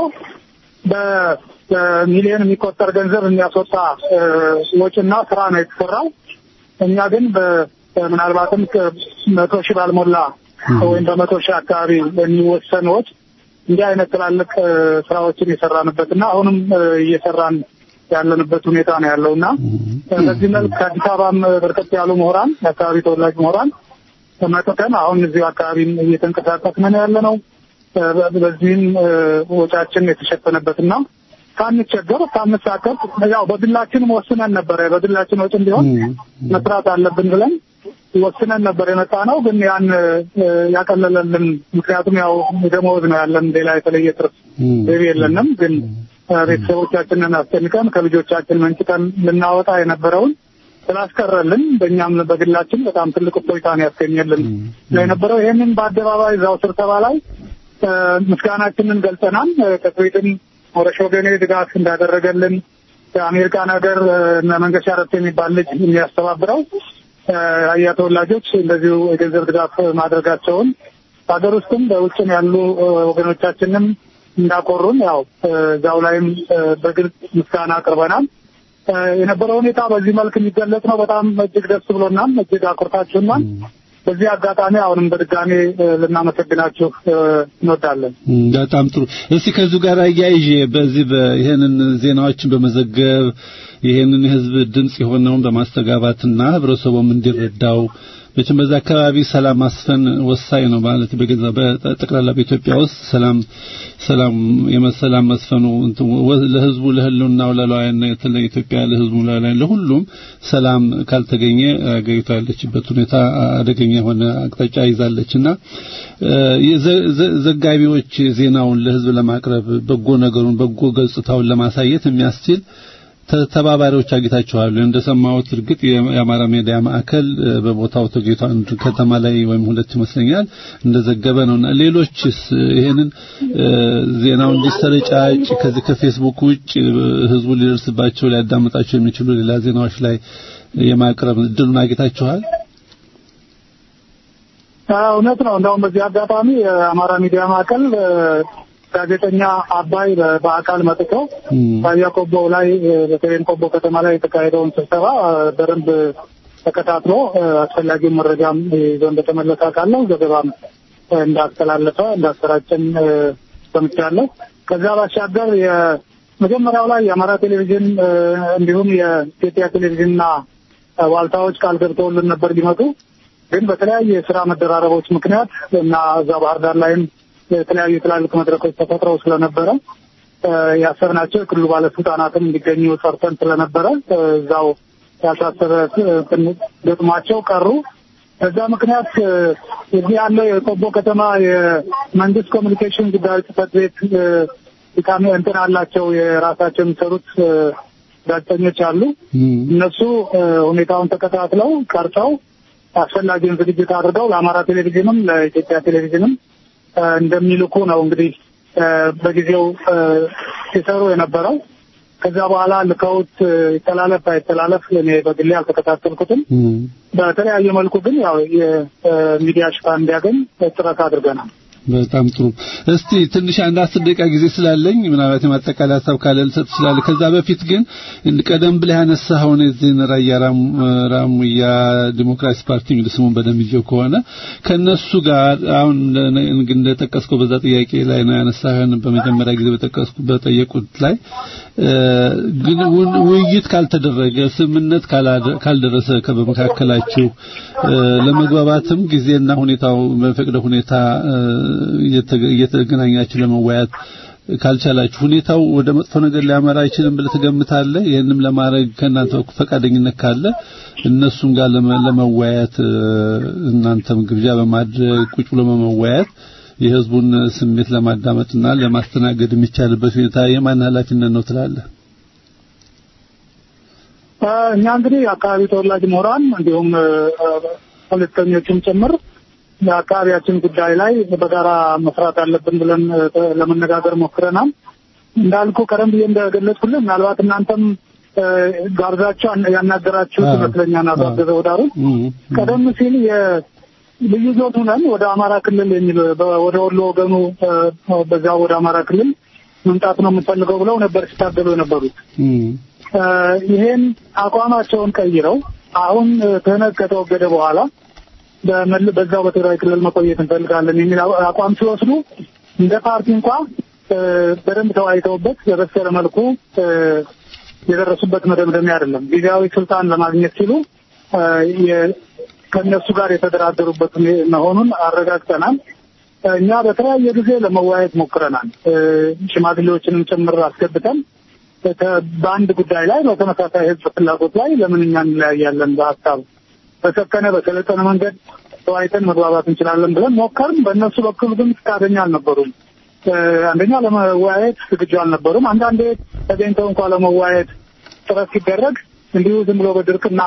በሚሊዮን የሚቆጠር ገንዘብ የሚያስወጣ ወጪና ስራ ነው የተሰራው። እኛ ግን ምናልባትም መቶ ሺህ ባልሞላ ወይም በመቶ ሺህ አካባቢ የሚወሰን ወጪ እንዲህ አይነት ትላልቅ ስራዎችን የሰራንበትና አሁንም እየሰራን ያለንበት ሁኔታ ነው ያለው እና በዚህ መልክ ከአዲስ አበባም በርከት ያሉ ምሁራን የአካባቢ ተወላጅ ምሁራን መጥተን አሁን እዚሁ አካባቢም እየተንቀሳቀስን ነው ያለ ነው። በዚህም ወጫችን የተሸፈነበትና ሳንቸገር ሳንሳቀቅ ያው በግላችን ወስነን ነበረ። በግላችን ወጪ እንዲሆን መስራት አለብን ብለን ወስነን ነበር የመጣ ነው። ግን ያን ያቀለለልን ምክንያቱም ያው ደመወዝ ነው ያለን፣ ሌላ የተለየ ትርፍ ገቢ የለንም። ግን ቤተሰቦቻችንን አስጨንቀን ከልጆቻችን መንጭቀን ልናወጣ የነበረውን ስላስቀረልን በእኛም በግላችን በጣም ትልቅ እፎይታ ነው ያስገኘልን የነበረው። ይህንን በአደባባይ እዛው ስብሰባ ላይ ምስጋናችንን ገልጸናል። ከስዊድን ሞረሽ ወገኔ ድጋፍ እንዳደረገልን የአሜሪካን ሀገር እነ መንገሻ ረፍት የሚባል ልጅ የሚያስተባብረው አያ ተወላጆች እንደዚሁ የገንዘብ ድጋፍ ማድረጋቸውን በሀገር ውስጥም በውጭም ያሉ ወገኖቻችንም እንዳኮሩን ያው እዛው ላይም በግልጽ ምስጋና አቅርበናል። የነበረው ሁኔታ በዚህ መልክ የሚገለጽ ነው። በጣም እጅግ ደስ ብሎናል። እጅግ አኩርታችሁናል። በዚህ አጋጣሚ አሁንም በድጋሜ ልናመሰግናችሁ እንወዳለን። በጣም ጥሩ። እስቲ ከዚሁ ጋር አያይዤ በዚህ ይሄንን ዜናዎችን በመዘገብ ይሄንን የህዝብ ድምጽ የሆነውን በማስተጋባትና ህብረተሰቡም እንዲረዳው መቼም በዛ አካባቢ ሰላም ማስፈን ወሳኝ ነው ማለት በገዛ በጠቅላላ በኢትዮጵያ ውስጥ ሰላም ሰላም የመሰላም መስፈኑ ለህዝቡ ለህልውናው ለሉዓላዊነት ለኢትዮጵያ ለህዝቡ ለሉዓላዊነት ለሁሉም ሰላም ካልተገኘ አገሪቷ ያለችበት ሁኔታ አደገኛ የሆነ አቅጣጫ ይዛለችና ዘጋቢዎች ዜናውን ለህዝብ ለማቅረብ በጎ ነገሩን በጎ ገጽታውን ለማሳየት የሚያስችል ተባባሪዎች አግኝታችኋል። እንደሰማሁት እርግጥ የአማራ ሚዲያ ማዕከል በቦታው ተገኝቶ አንድ ከተማ ላይ ወይም ሁለት ይመስለኛል እንደዘገበ ነውና ሌሎችስ ይሄንን ዜናው እንዲሰረጫጭ ከዚህ ከፌስቡክ ውጭ ህዝቡ ሊደርስባቸው ሊያዳምጣቸው የሚችሉ ሌላ ዜናዎች ላይ የማቅረብ እድሉን አግኝታችኋል? እውነት ነው። እንደውም በዚህ አጋጣሚ የአማራ ሚዲያ ማዕከል ጋዜጠኛ አባይ በአካል መጥቶ ራያ ቆቦ ላይ በተለይም ቆቦ ከተማ ላይ የተካሄደውን ስብሰባ በደንብ ተከታትሎ አስፈላጊውን መረጃም ይዞ እንደተመለሰ አውቃለሁ። ዘገባም እንዳስተላለፈ እንዳሰራጨን ሰምቻለሁ። ከዛ ባሻገር የመጀመሪያው ላይ የአማራ ቴሌቪዥን እንዲሁም የኢትዮጵያ ቴሌቪዥንና ዋልታዎች ቃል ገብተውልን ነበር ሊመጡ ግን በተለያየ የስራ መደራረቦች ምክንያት እና እዛ ባህር ዳር ላይም የተለያዩ ትላልቅ መድረኮች ተፈጥረው ስለነበረ ያሰብናቸው የክልሉ ባለስልጣናትም እንዲገኙ ሰርተን ስለነበረ እዛው ያልታሰበ ገጥሟቸው ቀሩ። በዛ ምክንያት እዚህ ያለው የቆቦ ከተማ የመንግስት ኮሚኒኬሽን ጉዳዮች ጽሕፈት ቤት ድካሜ እንትን አላቸው የራሳቸው የሚሰሩት ጋዜጠኞች አሉ። እነሱ ሁኔታውን ተከታትለው ቀርጸው አስፈላጊውን ዝግጅት አድርገው ለአማራ ቴሌቪዥንም ለኢትዮጵያ ቴሌቪዥንም እንደሚልኩ ነው እንግዲህ በጊዜው ሲሰሩ የነበረው። ከዛ በኋላ ልከውት ይተላለፍ አይተላለፍ እኔ በግሌ አልተከታተልኩትም። በተለያየ መልኩ ግን ያው የሚዲያ ሽፋን እንዲያገኝ ጥረት አድርገናል። በጣም ጥሩ። እስቲ ትንሽ አንድ አስር ደቂቃ ጊዜ ስላለኝ ምናልባት የማጠቃለያ ሀሳብ ካለ ልሰጥ ትችላለህ። ከዛ በፊት ግን ቀደም ብለህ ያነሳኸውን የዚህን ራያ ራሙያ ዲሞክራሲ ፓርቲ እንግዲህ ስሙን በደንብ ይዤው ከሆነ ከነሱ ጋር አሁን እንደጠቀስከው በዛ ጥያቄ ላይ ነው ያነሳህን በመጀመሪያ ጊዜ በጠቀስኩ በጠየቁት ላይ ግን ውይይት ካልተደረገ ስምምነት ካልደረሰ በመካከላችሁ ለመግባባትም ጊዜና ሁኔታው በፈቅደ ሁኔታ እየተገናኛችሁ ለመወያየት ካልቻላችሁ ሁኔታው ወደ መጥፎ ነገር ሊያመራ አይችልም ብለህ ትገምታለህ? ይህንም ለማድረግ ከእናንተ በኩል ፈቃደኝነት ካለ እነሱም ጋር ለመወያየት እናንተም ግብዣ በማድረግ ቁጭ ብሎ በመወያየት የህዝቡን ስሜት ለማዳመጥና ለማስተናገድ የሚቻልበት ሁኔታ የማን ኃላፊነት ነው ትላለህ? እኛ እንግዲህ የአካባቢ ተወላጅ ምሁራን እንዲሁም ፖለቲከኞችም ጭምር የአካባቢያችን ጉዳይ ላይ በጋራ መስራት አለብን ብለን ለመነጋገር ሞክረናል። እንዳልኩ ቀደም ብዬ እንደገለጽኩልህ ምናልባት እናንተም ጋብዛችሁ ያናገራችሁት ይመስለኛል አቶ አበበ ወዳሩ ቀደም ሲል ልዩ ዞን ሁነን ወደ አማራ ክልል የሚል ወደ ወሎ ወገኑ በዛ ወደ አማራ ክልል መምጣት ነው የምንፈልገው ብለው ነበር ሲታገሉ የነበሩት። ይሄን አቋማቸውን ቀይረው አሁን ክህነት ከተወገደ በኋላ በዛው በትግራይ ክልል መቆየት እንፈልጋለን የሚል አቋም ሲወስዱ እንደ ፓርቲ እንኳ በደንብ ተወያይተውበት በበሰለ መልኩ የደረሱበት መደምደሚያ አይደለም። ጊዜያዊ ስልጣን ለማግኘት ሲሉ ከእነሱ ጋር የተደራደሩበት መሆኑን አረጋግጠናል። እኛ በተለያየ ጊዜ ለመወያየት ሞክረናል። ሽማግሌዎችንም ጭምር አስገብተን በአንድ ጉዳይ ላይ በተመሳሳይ ሕዝብ ፍላጎት ላይ ለምን እኛ እንለያያለን? በሀሳብ በሰከነ በሰለጠነ መንገድ ተወያይተን መግባባት እንችላለን ብለን ሞከርን። በእነሱ በኩል ግን ፈቃደኛ አልነበሩም። አንደኛ ለመወያየት ዝግጁ አልነበሩም። አንዳንዴ ተገኝተው እንኳ ለመወያየት ጥረት ሲደረግ እንዲሁ ዝም ብሎ በድርቅና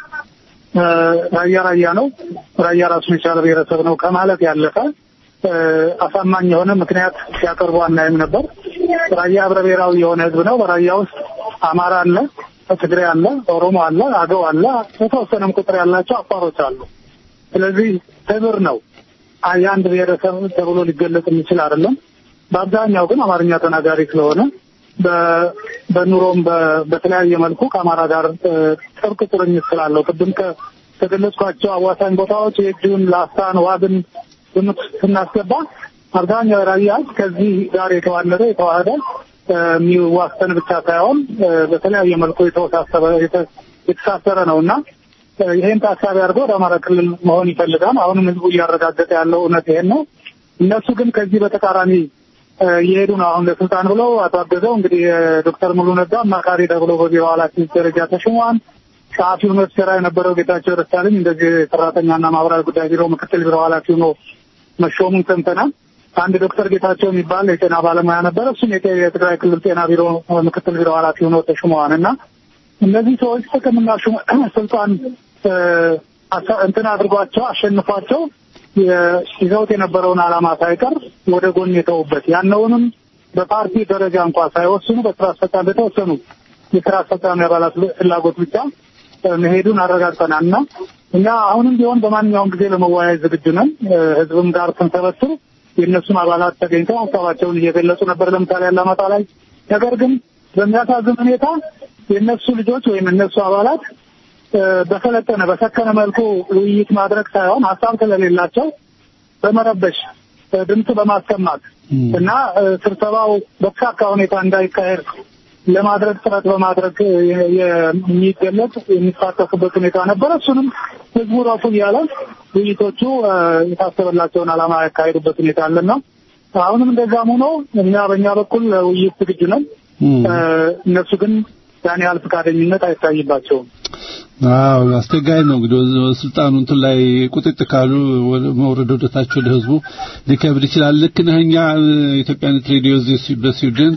ራያ ራያ ነው ራያ ራሱን የቻለ ብሔረሰብ ነው ከማለት ያለፈ አሳማኝ የሆነ ምክንያት ሲያቀርቡ አናይም ነበር። ራያ ህብረ ብሔራዊ የሆነ ህዝብ ነው። በራያ ውስጥ አማራ አለ፣ ትግሬ አለ፣ ኦሮሞ አለ፣ አገው አለ፣ የተወሰነም ቁጥር ያላቸው አፋሮች አሉ። ስለዚህ ህብር ነው። የአንድ ብሔረሰብ ተብሎ ሊገለጽ የሚችል አይደለም። በአብዛኛው ግን አማርኛ ተናጋሪ ስለሆነ በኑሮም በተለያየ መልኩ ከአማራ ጋር ጥብቅ ቁርኝት ስላለው ቅድም ከገለጽኳቸው አዋሳኝ ቦታዎች የእጁን ላስታን፣ ዋግን ግምት ስናስገባ አብዛኛው ራያ ከዚህ ጋር የተዋለደ የተዋህደ የሚዋሰን ብቻ ሳይሆን በተለያየ መልኩ የተወሳሰበ የተሳሰረ ነው እና ይሄን ታሳቢ አድርገው ወደ አማራ ክልል መሆን ይፈልጋል። አሁንም ህዝቡ እያረጋገጠ ያለው እውነት ይሄን ነው። እነሱ ግን ከዚህ በተቃራኒ እየሄዱ ነው። አሁን ለስልጣን ብለው አቶ አገዘው እንግዲህ ዶክተር ሙሉ ነጋ አማካሪ ተብሎ በቢሮ ኃላፊነት ደረጃ ተሽሟል። ጸሐፊው ነው ሲሰራ የነበረው ጌታቸው ደሳለኝ እንደዚህ ሰራተኛና ማህበራዊ ጉዳይ ቢሮ ምክትል ቢሮ ኃላፊ ሆኖ መሾሙን ሰምተናል። አንድ ዶክተር ጌታቸው የሚባል የጤና ባለሙያ ነበረ። እሱም የትግራይ ክልል ጤና ቢሮ ምክትል ቢሮ ኃላፊ ሆኖ ተሹመዋል እና እነዚህ ሰዎች ጥቅምና ስልጣን እንትን አድርጓቸው አሸንፏቸው ይዘውት የነበረውን ዓላማ ሳይቀር ወደ ጎን የተውበት ያነውንም በፓርቲ ደረጃ እንኳ ሳይወስኑ በስራ አስፈጻሚ በተወሰኑ የስራ አስፈጻሚ አባላት ፍላጎት ብቻ መሄዱን አረጋግጠናል እና እኛ አሁንም ቢሆን በማንኛውም ጊዜ ለመወያየት ዝግጁ ነን። ህዝብም ጋር ስንሰበስብ የእነሱም አባላት ተገኝተው ሀሳባቸውን እየገለጹ ነበር። ለምሳሌ አላማጣ ላይ። ነገር ግን በሚያሳዝን ሁኔታ የእነሱ ልጆች ወይም እነሱ አባላት በሰለጠነ በሰከነ መልኩ ውይይት ማድረግ ሳይሆን ሀሳብ ስለሌላቸው በመረበሽ ድምፅ በማሰማት እና ስብሰባው በተሳካ ሁኔታ እንዳይካሄድ ለማድረግ ጥረት በማድረግ የሚገለጽ የሚሳተፉበት ሁኔታ ነበረ። እሱንም ህዝቡ ራሱ እያለ ውይይቶቹ የታሰበላቸውን ዓላማ ያካሄዱበት ሁኔታ አለና አሁንም እንደዛም ሆኖ እኛ በእኛ በኩል ውይይት ዝግጁ ነን። እነሱ ግን ያን ያህል ፈቃደኝነት አይታይባቸውም። አዎ አስቸጋሪ ነው እንግዲህ ስልጣኑ እንትን ላይ ቁጥጥ ካሉ መውረድ ወደታች ወደ ህዝቡ ሊከብድ ይችላል። ልክ ነህ። እኛ ኢትዮጵያነት ሬዲዮ እዚህ በስዊድን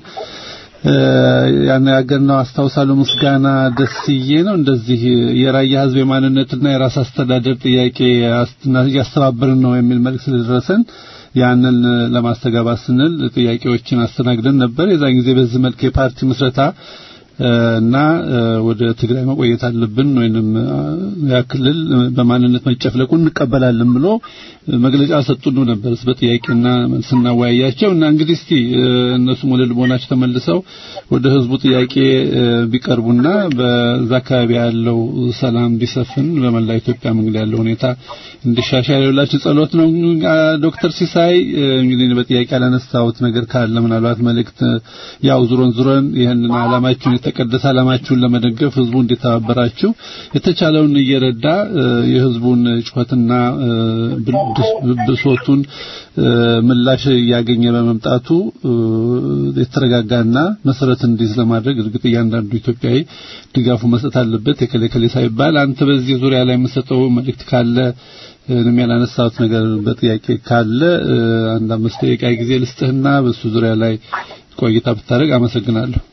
ያነጋገርነው አስታውሳለሁ። ምስጋና ደስዬ ነው እንደዚህ የራያ ህዝብ የማንነትና የራስ አስተዳደር ጥያቄ እያስተባበርን ነው የሚል መልእክት ስለደረሰን ያንን ለማስተጋባት ስንል ጥያቄዎችን አስተናግደን ነበር። የዛን ጊዜ በዚህ መልክ የፓርቲ ምስረታ እና ወደ ትግራይ መቆየት አለብን ወይንም ያ ክልል በማንነት መጨፍለቁን እንቀበላለን ብሎ መግለጫ ሰጡን ነበር በጥያቄና ስናወያያቸው እና እንግዲህ እስቲ እነሱም ወደ ልቦናቸው ተመልሰው ወደ ህዝቡ ጥያቄ ቢቀርቡና በዛ አካባቢ ያለው ሰላም ቢሰፍን በመላ ኢትዮጵያ እንግዲህ ያለው ሁኔታ እንዲሻሻል የሁላችሁ ጸሎት ነው። ዶክተር ሲሳይ እንግዲህ በጥያቄ ያላነሳሁት ነገር ካለ ምናልባት መልእክት ያው ዙሮን ዙሮን ይህንን ዓላማችሁን የተቀደሰ ዓላማችሁን ለመደገፍ ህዝቡ እንዲተባበራችሁ የተቻለውን እየረዳ የህዝቡን ጩኸትና ብሶቱን ምላሽ እያገኘ በመምጣቱ የተረጋጋና መሰረት እንዲይዝ ለማድረግ እርግጥ እያንዳንዱ ኢትዮጵያዊ ድጋፉ መስጠት አለበት። የከለከለ ሳይባል አንተ በዚህ ዙሪያ ላይ የምሰጠው መልእክት ካለ ምንም ያላነሳሁት ነገር በጥያቄ ካለ አንድ አምስት ደቂቃ ጊዜ ልስጥህና በሱ ዙሪያ ላይ ቆይታ ብታደርግ አመሰግናለሁ።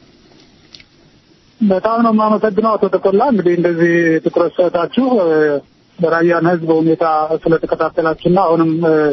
በጣም ነው የማመሰግነው አቶ ተቆላ። እንግዲህ እንደዚህ ትኩረት ሰጣችሁ በራያን ህዝብ ሁኔታ ስለተከታተላችሁና አሁንም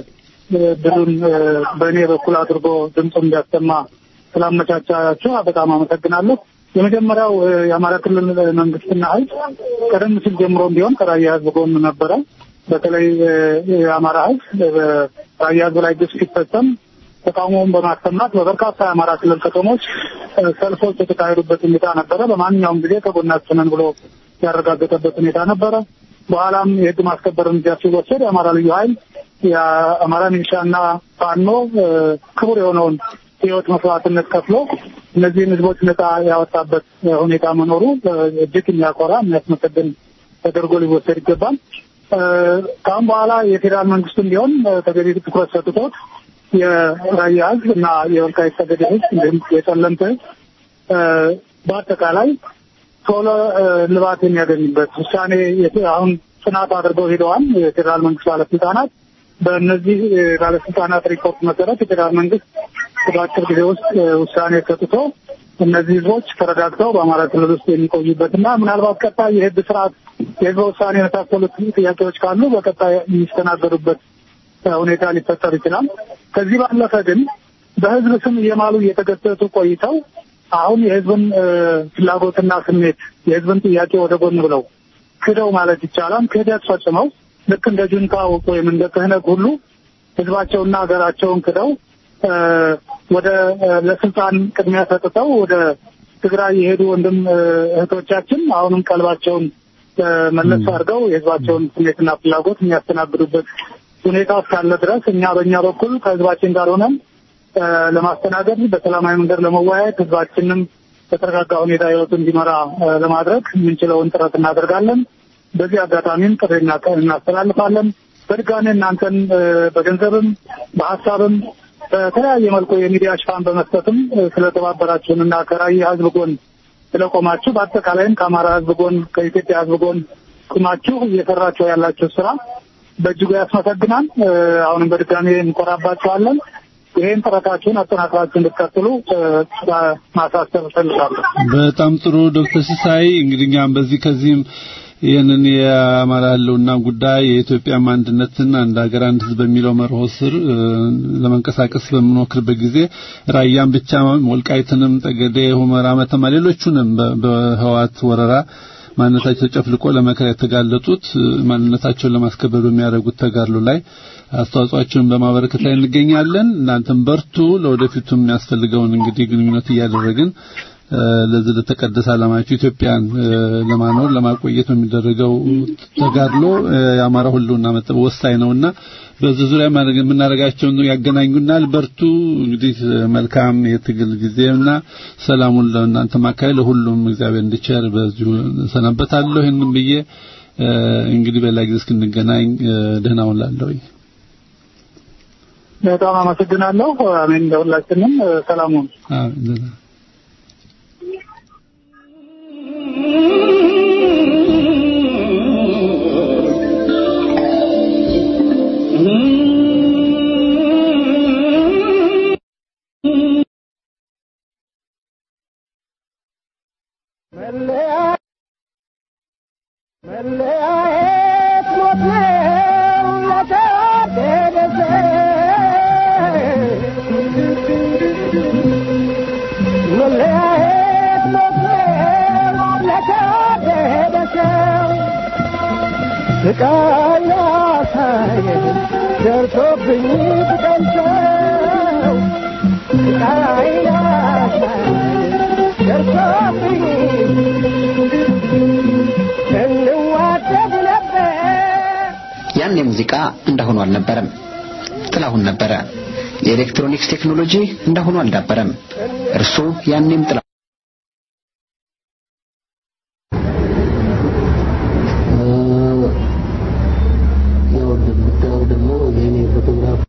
ድሉን በእኔ በኩል አድርጎ ድምፁን እንዲያሰማ ስላመቻቻችሁ በጣም አመሰግናለሁ። የመጀመሪያው የአማራ ክልል መንግስትና ህዝብ ቀደም ሲል ጀምሮም ቢሆን ከራያ ህዝብ ጎን ነበረ። በተለይ የአማራ ህዝብ በራያ ህዝብ ላይ ግፍ ሲፈጸም ተቃውሞውን በማሰማት በበርካታ የአማራ ክልል ከተሞች ሰልፎች የተካሄዱበት ሁኔታ ነበረ። በማንኛውም ጊዜ ከጎናችን ነን ብሎ ያረጋገጠበት ሁኔታ ነበረ። በኋላም የህግ ማስከበር እርምጃ ሲወሰድ የአማራ ልዩ ኃይል የአማራ ሚሊሻና ፋኖ ክቡር የሆነውን ህይወት መስዋዕትነት ከፍሎ እነዚህን ህዝቦች ነጻ ያወጣበት ሁኔታ መኖሩ እጅግ የሚያኮራ የሚያስመሰግን ተደርጎ ሊወሰድ ይገባል። ከአሁን በኋላ የፌዴራል መንግስቱም ቢሆን ተገቢ ትኩረት ሰጥቶት የራያ ህዝብ እና የወልቃይት ጠገዴ ህዝብ እንዲሁም የጠለምት ህዝብ በአጠቃላይ ቶሎ ልባት የሚያገኝበት ውሳኔ አሁን ጥናት አድርገው ሄደዋል የፌዴራል መንግስት ባለስልጣናት። በእነዚህ ባለስልጣናት ሪፖርት መሰረት የፌዴራል መንግስት በአጭር ጊዜ ውስጥ ውሳኔ ሰጥቶ እነዚህ ህዝቦች ተረጋግተው በአማራ ክልል ውስጥ የሚቆዩበትና ምናልባት ቀጣይ የህግ ስርዓት የህዝበ ውሳኔ የመሳሰሉት ጥያቄዎች ካሉ በቀጣይ የሚስተናገዱበት ሁኔታ ሊፈጠር ይችላል። ከዚህ ባለፈ ግን በህዝብ ስም እየማሉ እየተገሰጹ ቆይተው አሁን የህዝብን ፍላጎትና ስሜት የህዝብን ጥያቄ ወደ ጎን ብለው ክደው ማለት ይቻላል ክህደት ፈጽመው ልክ እንደ ጁንታው ወይም እንደ ክህነት ሁሉ ህዝባቸውና ሀገራቸውን ክደው ወደ ለስልጣን ቅድሚያ ሰጥተው ወደ ትግራይ የሄዱ ወንድም እህቶቻችን አሁንም ቀልባቸውን መለስ አድርገው የህዝባቸውን ስሜትና ፍላጎት የሚያስተናግዱበት ሁኔታ እስካለ ድረስ እኛ በእኛ በኩል ከህዝባችን ጋር ሆነን ለማስተናገድ በሰላማዊ መንገድ ለመወያየት ህዝባችንም በተረጋጋ ሁኔታ ህይወቱ እንዲመራ ለማድረግ የምንችለውን ጥረት እናደርጋለን። በዚህ አጋጣሚም ጥሪ እናስተላልፋለን። በድጋሚ እናንተን በገንዘብም በሀሳብም በተለያየ መልኩ የሚዲያ ሽፋን በመስጠትም ስለተባበራችሁን እና ከራያ ህዝብ ጎን ስለቆማችሁ በአጠቃላይም ከአማራ ህዝብ ጎን ከኢትዮጵያ ህዝብ ጎን ቁማችሁ እየሰራችሁ ያላችሁ ስራ በእጅጉ ያስመሰግናል። አሁንም በድጋሚ እንኮራባችኋለን። ይህን ጥረታችሁን አጠናክራችሁ እንድትቀጥሉ ማሳሰብ እፈልጋለሁ። በጣም ጥሩ ዶክተር ሲሳይ እንግዲህ እኛም በዚህ ከዚህም ይህንን የአማራ ህልውና ጉዳይ የኢትዮጵያም አንድነትን አንድ ሀገር አንድ ህዝብ በሚለው መርሆ ስር ለመንቀሳቀስ በምንሞክርበት ጊዜ ራያን ብቻ ወልቃይትንም፣ ጠገዴ፣ ሁመራ፣ መተማ ሌሎቹንም በህዋት ወረራ ማንነታቸው ተጨፍልቆ ለመከራ የተጋለጡት ማንነታቸውን ለማስከበር በሚያደርጉት ተጋድሎ ላይ አስተዋጽኦአቸውን በማበረከት ላይ እንገኛለን። እናንተም በርቱ። ለወደፊቱም የሚያስፈልገውን እንግዲህ ግንኙነት እያደረግን ለዚህ ለተቀደሰ ዓላማችሁ ኢትዮጵያን ለማኖር ለማቆየት በሚደረገው ተጋድሎ የአማራ ሁሉና መጠበቅ ወሳኝ ነውና በዚህ ዙሪያ የምናደርጋቸውን ያገናኙናል። በርቱ። እንግዲህ መልካም የትግል ጊዜና ሰላሙን ለእናንተ ማካከል ለሁሉም እግዚአብሔር እንዲቸር በዚሁ ሰናበታለሁ። ይህንን ብዬ እንግዲህ በሌላ ጊዜ እስክንገናኝ ደህና ሁኑ እላለሁ። በጣም አመሰግናለሁ። አሜን። ለሁላችንም ሰላሙን አሜን። ያኔ ሙዚቃ እንዳሁኑ አልነበረም። ጥላሁን ነበረ። የኤሌክትሮኒክስ ቴክኖሎጂ እንዳሁኑ አልዳበረም። እርሱ ያኔም ጥላ ያው እንደምታየው ደግሞ የኔ ፎቶግራፍ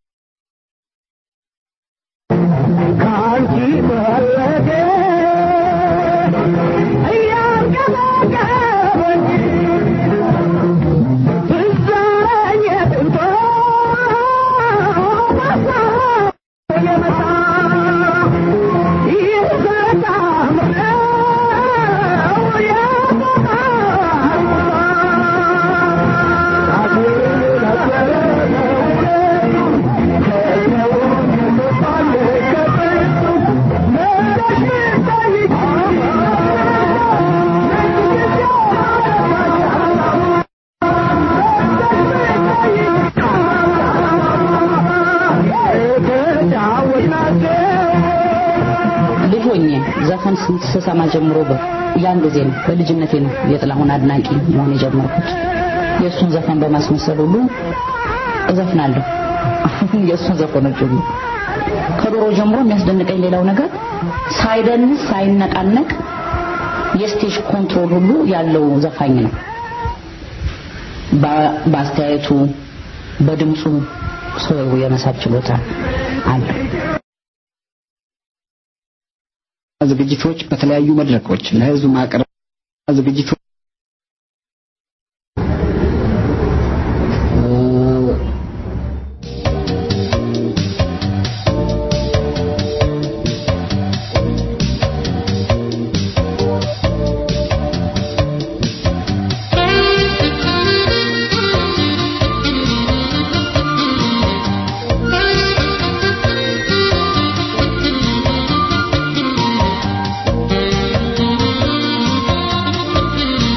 ልጅ ሆኜ ዘፈን ስሰማ ጀምሮ ያን ጊዜ ነው በልጅነቴ ነው የጥላሁን አድናቂ መሆን የጀመርኩት። የእሱን ዘፈን በማስመሰል ሁሉ እዘፍናለሁ። የእሱን ዘፈኖች ሁሉ ከዶሮ ጀምሮ የሚያስደንቀኝ ሌላው ነገር ሳይደንስ ሳይነቃነቅ የስቴጅ ኮንትሮል ሁሉ ያለው ዘፋኝ ነው። በአስተያየቱ በድምፁ ሰው የመሳብ ችሎታ አለው። ዝግጅቶች በተለያዩ መድረኮች ለህዝብ ማቅረብ ዝግጅቶች Thank you.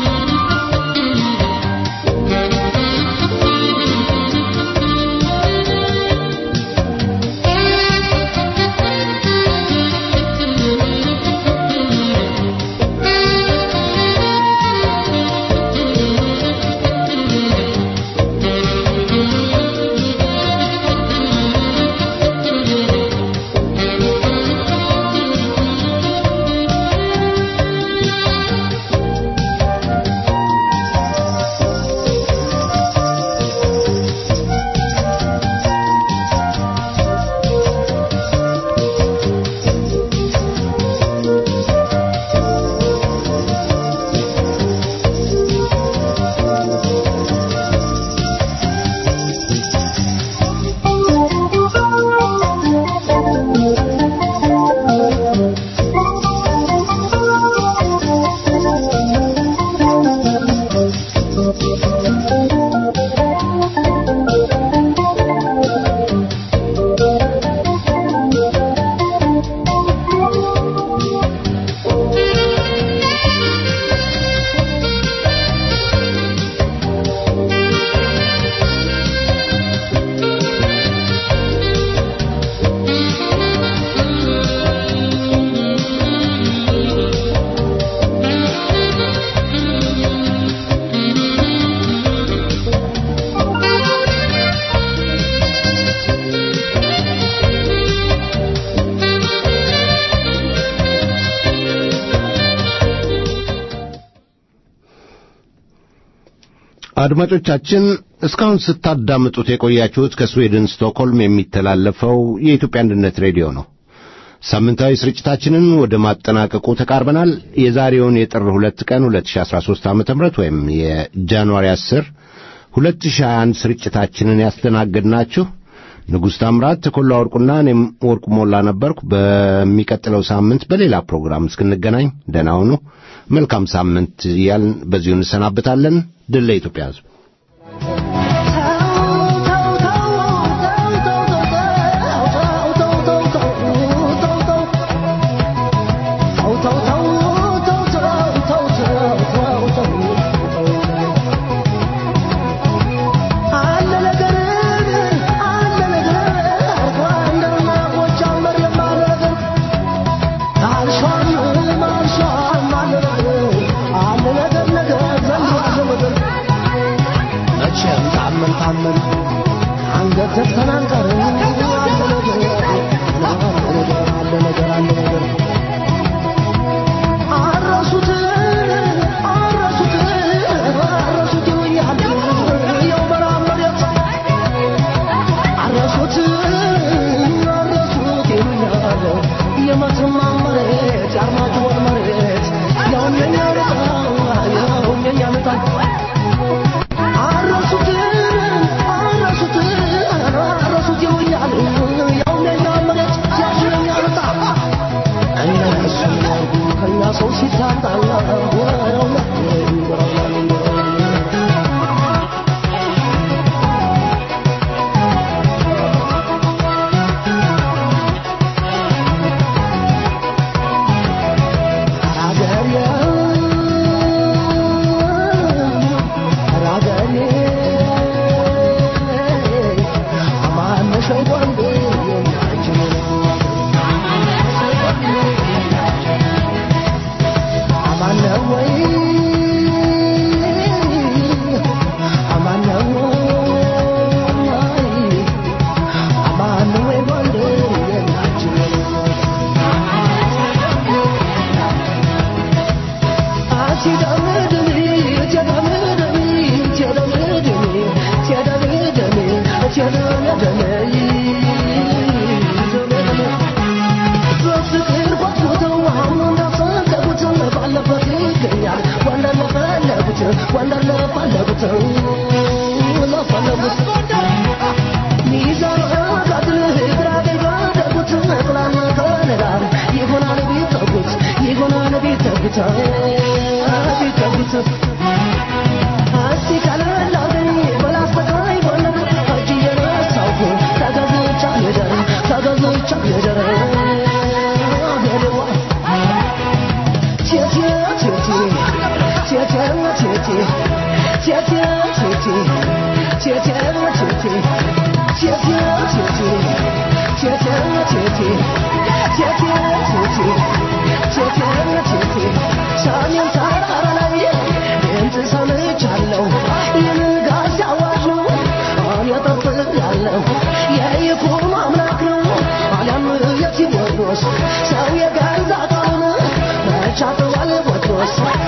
አድማጮቻችን እስካሁን ስታዳምጡት የቆያችሁት ከስዊድን ስቶክሆልም የሚተላለፈው የኢትዮጵያ አንድነት ሬዲዮ ነው። ሳምንታዊ ስርጭታችንን ወደ ማጠናቀቁ ተቃርበናል። የዛሬውን የጥር ሁለት ቀን 2013 ዓ ም ወይም የጃንዋሪ 10 2021 ስርጭታችንን ያስተናገድናችሁ ንጉሥ ታምራት ተኮላ ወርቁና እኔም ወርቁ ሞላ ነበርኩ። በሚቀጥለው ሳምንት በሌላ ፕሮግራም እስክንገናኝ ደህና ሁኑ። መልካም ሳምንት እያልን በዚሁ እንሰናበታለን። ድል ለኢትዮጵያ ሕዝብ። ሰው የገዛ ቃሉን መቻተዋል ቦትሮስ